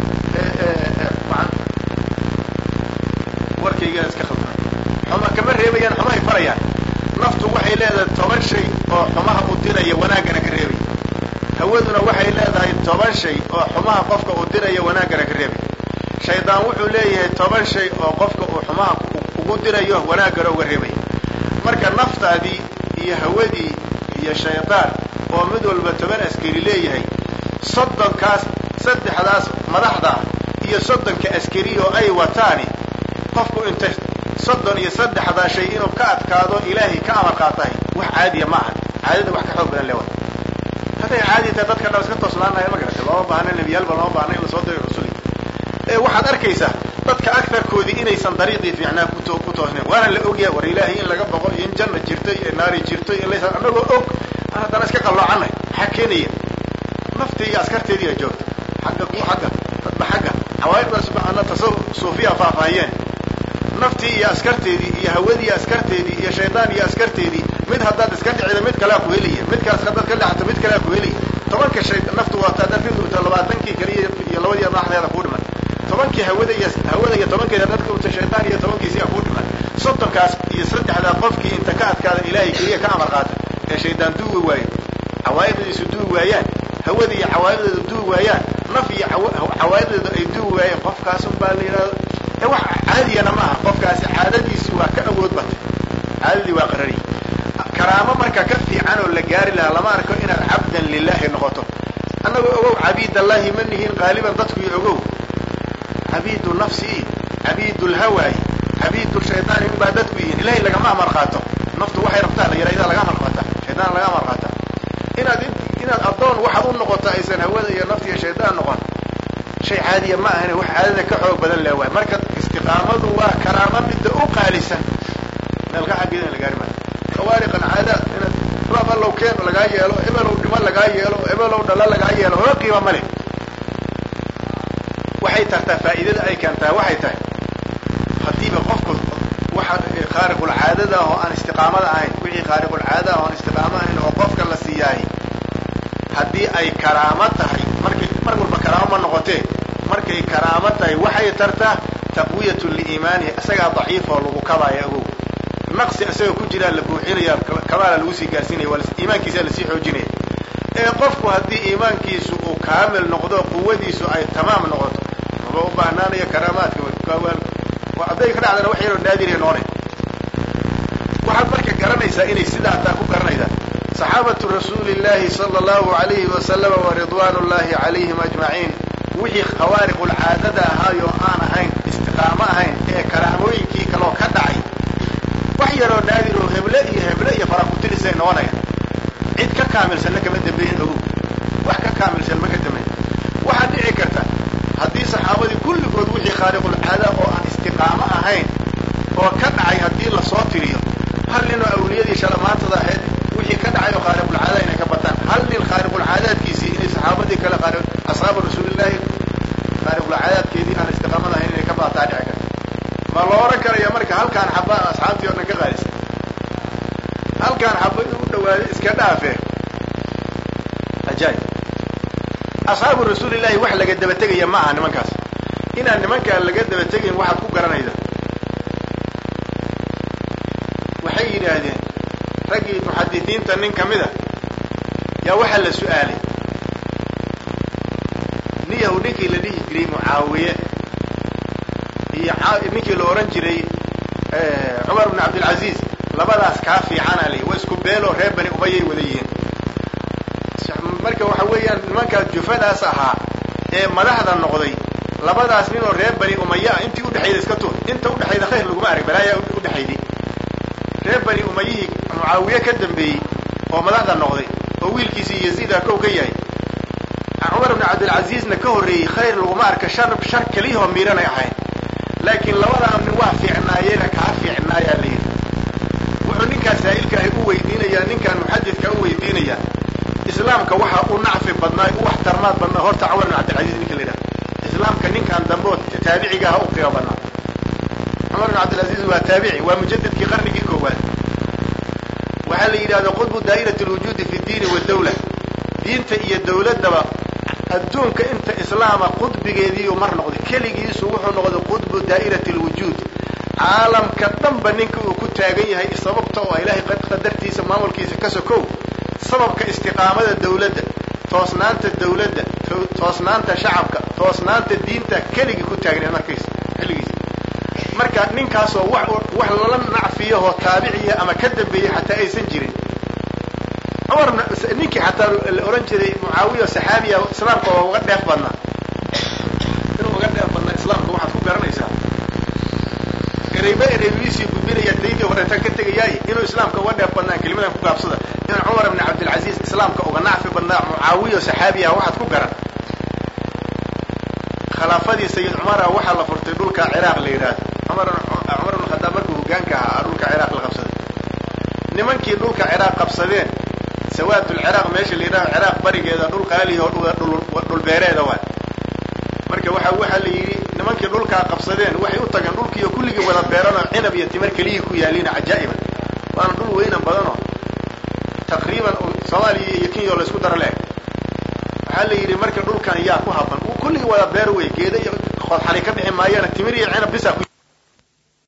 warkaygaa iska khaldan xuma kama reebayaan xumahay farayaan naftu waxay leedahay toban shay oo xumaha u diraya wanaaggana ka reebay hawaduna waxay leedahay toban shay oo xumaha qofka uu diraya wanaaggana ka reebay shaydaan wuxuu leeyahay toban shay oo qofka uu xumaha ugu dirayo wanaaggana uga reebay marka naftaadii iyo hawadii iyo shaydaan oo mid walba toban askari leeyahay soddonkaas saddexdaas madaxda iyo soddonka askari oo ay wataani qofku inta soddon iyo saddexdaa shay inuu ka adkaado ilaahay ka amar qaatahay wax caadiya ma aha caadada wax ka xoog badan lewa hadday caadi tahay dadka dhan iska toosnaanaya ma garata looma baahna nebiyaalba looma baahna in lasoo diray rasuli ee waxaad arkaysaa dadka agtarkoodii inaysan dariiqii fiicnaa kuto ku toosnayn waana la ogyahay war ilaahay in laga boqo iyo in janna jirto iyo naari jirto iyo laysa annagoo og aan haddana iska qalloocanay maxaa keenaya naftii iyo askarteedii a joogta xagga ku xagga dadba xagga xawaaiddaas ana tasawur suufiya faahfaahiyeen naftii iyo askarteedii iyo hawadii askarteedii iyo shaydaan iyo askarteedii mid haddaad iska dhicida mid kalea ku helaya midkaas haddaad ka dhexato mid kalea ku helaya tobanka shay naftu waa taadafidta labaatankii kaliya iyo labadii madaxdeeda kuu dhiman tobankii hawada iyo hawada iyo tobankeeda dadka uta shaydaan iyo tobankiisiyaa kuu dhiman soddonkaas iyo saddexdaa qofkii inta ka adkaada ilaahay keliya ka amar qaata ee shaydaan duugi waayo cawaa'idadiisu duugi waayaan hawada iyo cawaa'ideedu duugi waayaan naf iyo cawaa'ideedu ay duugi waayeen qofkaasun baa la yidhahdo ee wax caadiyana ma aha qofkaasi caadadiisi waa ka awood batay caadadii waa qarari karaamo marka ka fiican oo la gaari lahaa lama arko inaad cabdan lilaahi noqoto annagoo ogow cabiidallaahi ma nihiin qaaliban dadku iyo ogow cabiidu nafsii cabiidu lhawaayi cabiidu shaydaani unbaa dadku yihiin ilahay lagama amar qaato naftu waxay rabtaa la yidhahdaa laga amar qaata shaydaan laga amar qaata inaad inaad addoon waxaad u noqoto aysan hawada iyo nafta iyo shaydaan noqon shay caadiya ma ahane wax caadada ka xoog badan leh waay marka istiqaamadu waa karaamo midda u qaalisan meelka xaggeeda in la gaari maayo khawaariq alcaadaad inaad raab allow keen lagaa yeelo ebelow dhimo lagaa yeelo ebelow dhalo lagaa yeelo hoo qiima ma leh waxay tartaa faa'iidada ay keentaa waxay tahay haddiiba qofku waxa khaariqulcaadada ah oo aan istiqaamada ahayn wixii khaariqulcaada ah oo aan istiqaamo ahayn oo qofka la siiyaay haddii ay karaamo tahay markay mar walba karaamo ma noqotee markay karaamo tahay waxay tartaa taqwiyatu liimaanihi isagaa daciif oo lagu kabaaya ogow naqsi isagoo ku jiraa la buuxinaya kabaala lagu sii gaarsiinaya waa iimaankiisaa lasii xoojinaya ee qofku haddii iimaankiisu uu kaamil noqdo quwadiisu ay tamaam noqoto maba u baahnaanayo karaamaadka hadday ka dhacdana wax yaroo naadiriya noone waxaad marka garanaysaa inay sidaa taa ku garanaysaa saxaabatu rasuuli llahi sala allahu alayhi wasalama wa ridwaan ullahi calayhim ajmaciin wixii khawaariqulcaadada ahaayo aan ahayn istiqaamo ahayn ee karaamooyinkii kaloo ka dhacay wax yaroo naadir oo heble iyo heble iyo farakutirisa noqonaya cid ka kaamilsanna kama dambeeyin ogow wax ka kaamilsan ma ka dambeyn waxaad dhici karta haddii saxaabadii kulligood wixii khaariqulcaada oo aan istiqaamo ahayn oo ka dhacay haddii lasoo tiriyo hal nin oo awliyadii shalamaantada ahayd wixii ka dhacay oo khaariqulcaada inay ka bataan hal nin khaariqulcaadaadkiisii inay saxaabadii marka halkaan xaba asxaabtii oo dhan ka qaadisa halkaan xaba u dhawaaday iska dhaafe ajaayib asxaabu rasuulillahi wax laga daba tegaya ma aha nimankaas inaan nimankaa laga daba tegayn waxaad ku garanayda waxay yidhaahdeen raggii muxadisiinta nin ka mida yaa waxaa la su-aalay niyahu ninkii la dhihi jiray mucaawiye iyo ninkii la ohan jiray cumar bn cabdilcaziiz labadaas kaa fiicana li wa isku beeloo reer bani umayay wada yihiin marka waxa weeyaan nimankaas jufadaas ahaa ee madaxda noqday labadaas nin oo reer bani umaya ah intii udhexayda iska tuur inta udhexayda khayr laguma arag balaayaa udhexayday reer bani umayihii mucaawiye ka dambeeyey oo madaxda noqday oo wiilkiisii yaziida kow ka yahay cumar bn cabdilcaziizna ka horreeyey khayr laguma arka shar shar keliyahoo miiranay ahayn laakiin labadaa nin waa fiicnaayeena kaa fiicnaayaa la yidhi wuxuu ninkaas saa'ilkaahi u weydiinayaa ninkaan muxadidka u weydiinayaa islaamka waxa u nacfi badnaa u waxtarmaad badnaa horta cumar bn cabdilcaziz ninka la yidhaha islaamka ninkaan dambe oo taabiciga aha u qiimo badnaa cumar bn cabdilcaziz waa taabici waa mujadidkii qarnigii koowaad waxaa la yidhahda qudbu daa'irati lwujuudi fi diini wadawla diinta iyo dawladdaba adduunka inta islaama qudbigeediiu mar noqday keligiisu wuxuu noqday qudbu daa'irati lwujuud caalamka dhanba ninka uu ku taagan yahay sababta oo ilaahay qadartiisa maamulkiisa ka sokow sababka istiqaamada dawladda toosnaanta dawladda toosnaanta shacabka toosnaanta diinta keligii ku taagnay markiisa xilligiisa marka ninkaasoo wax wax lala nacfiyahoo taabiciya ama ka dambeeyey xataa aysan jirin cumar ninkii xataa la ohan jiray mucaawiya saxaabiya islaamka waa uga dheef badnaa inuu uga dheef badnaa islaamka waxaad ku garanaysaa ereyba ereybiisii gudbinaya daydii horeetan ka tegayaaye inuu islaamka uga dheef badnaa kelimadan ku gaabsada in cumar bn cabdilcaziiz islaamka uga nacfi badnaa mucaawiya saxaabiya waxaad ku garan khilaafadii sayid cumara waxaa la furtay dhulka ciraaq la yidhaahdo cumar cumar bn khadaab markuu hogaanka ahaa dhulka ciraaq la qabsaday nimankii dhulka ciraaq qabsadeen sawaadulciraaq meesha la yidhaho ciraaq barigeeda dhul qaalihi oo dhulbeereeda waay marka waxa waxaa la yidhi nimankii dhulkaa qabsadeen waxay u tageen dhulkiiyo kulligii wada beeranoo cinab iyo timar keliyii ku yaaliin cajaa'iban waana dhul weynan badanoo taqriiban soomaaliya iyo kenya oo laysku daro le-eg waxaa la yidhi marka dhulkan yaa ku haban kulligii wada beer wey geeda iyo qoodxali ka bixi maayana timir iyo cinab bisaa ku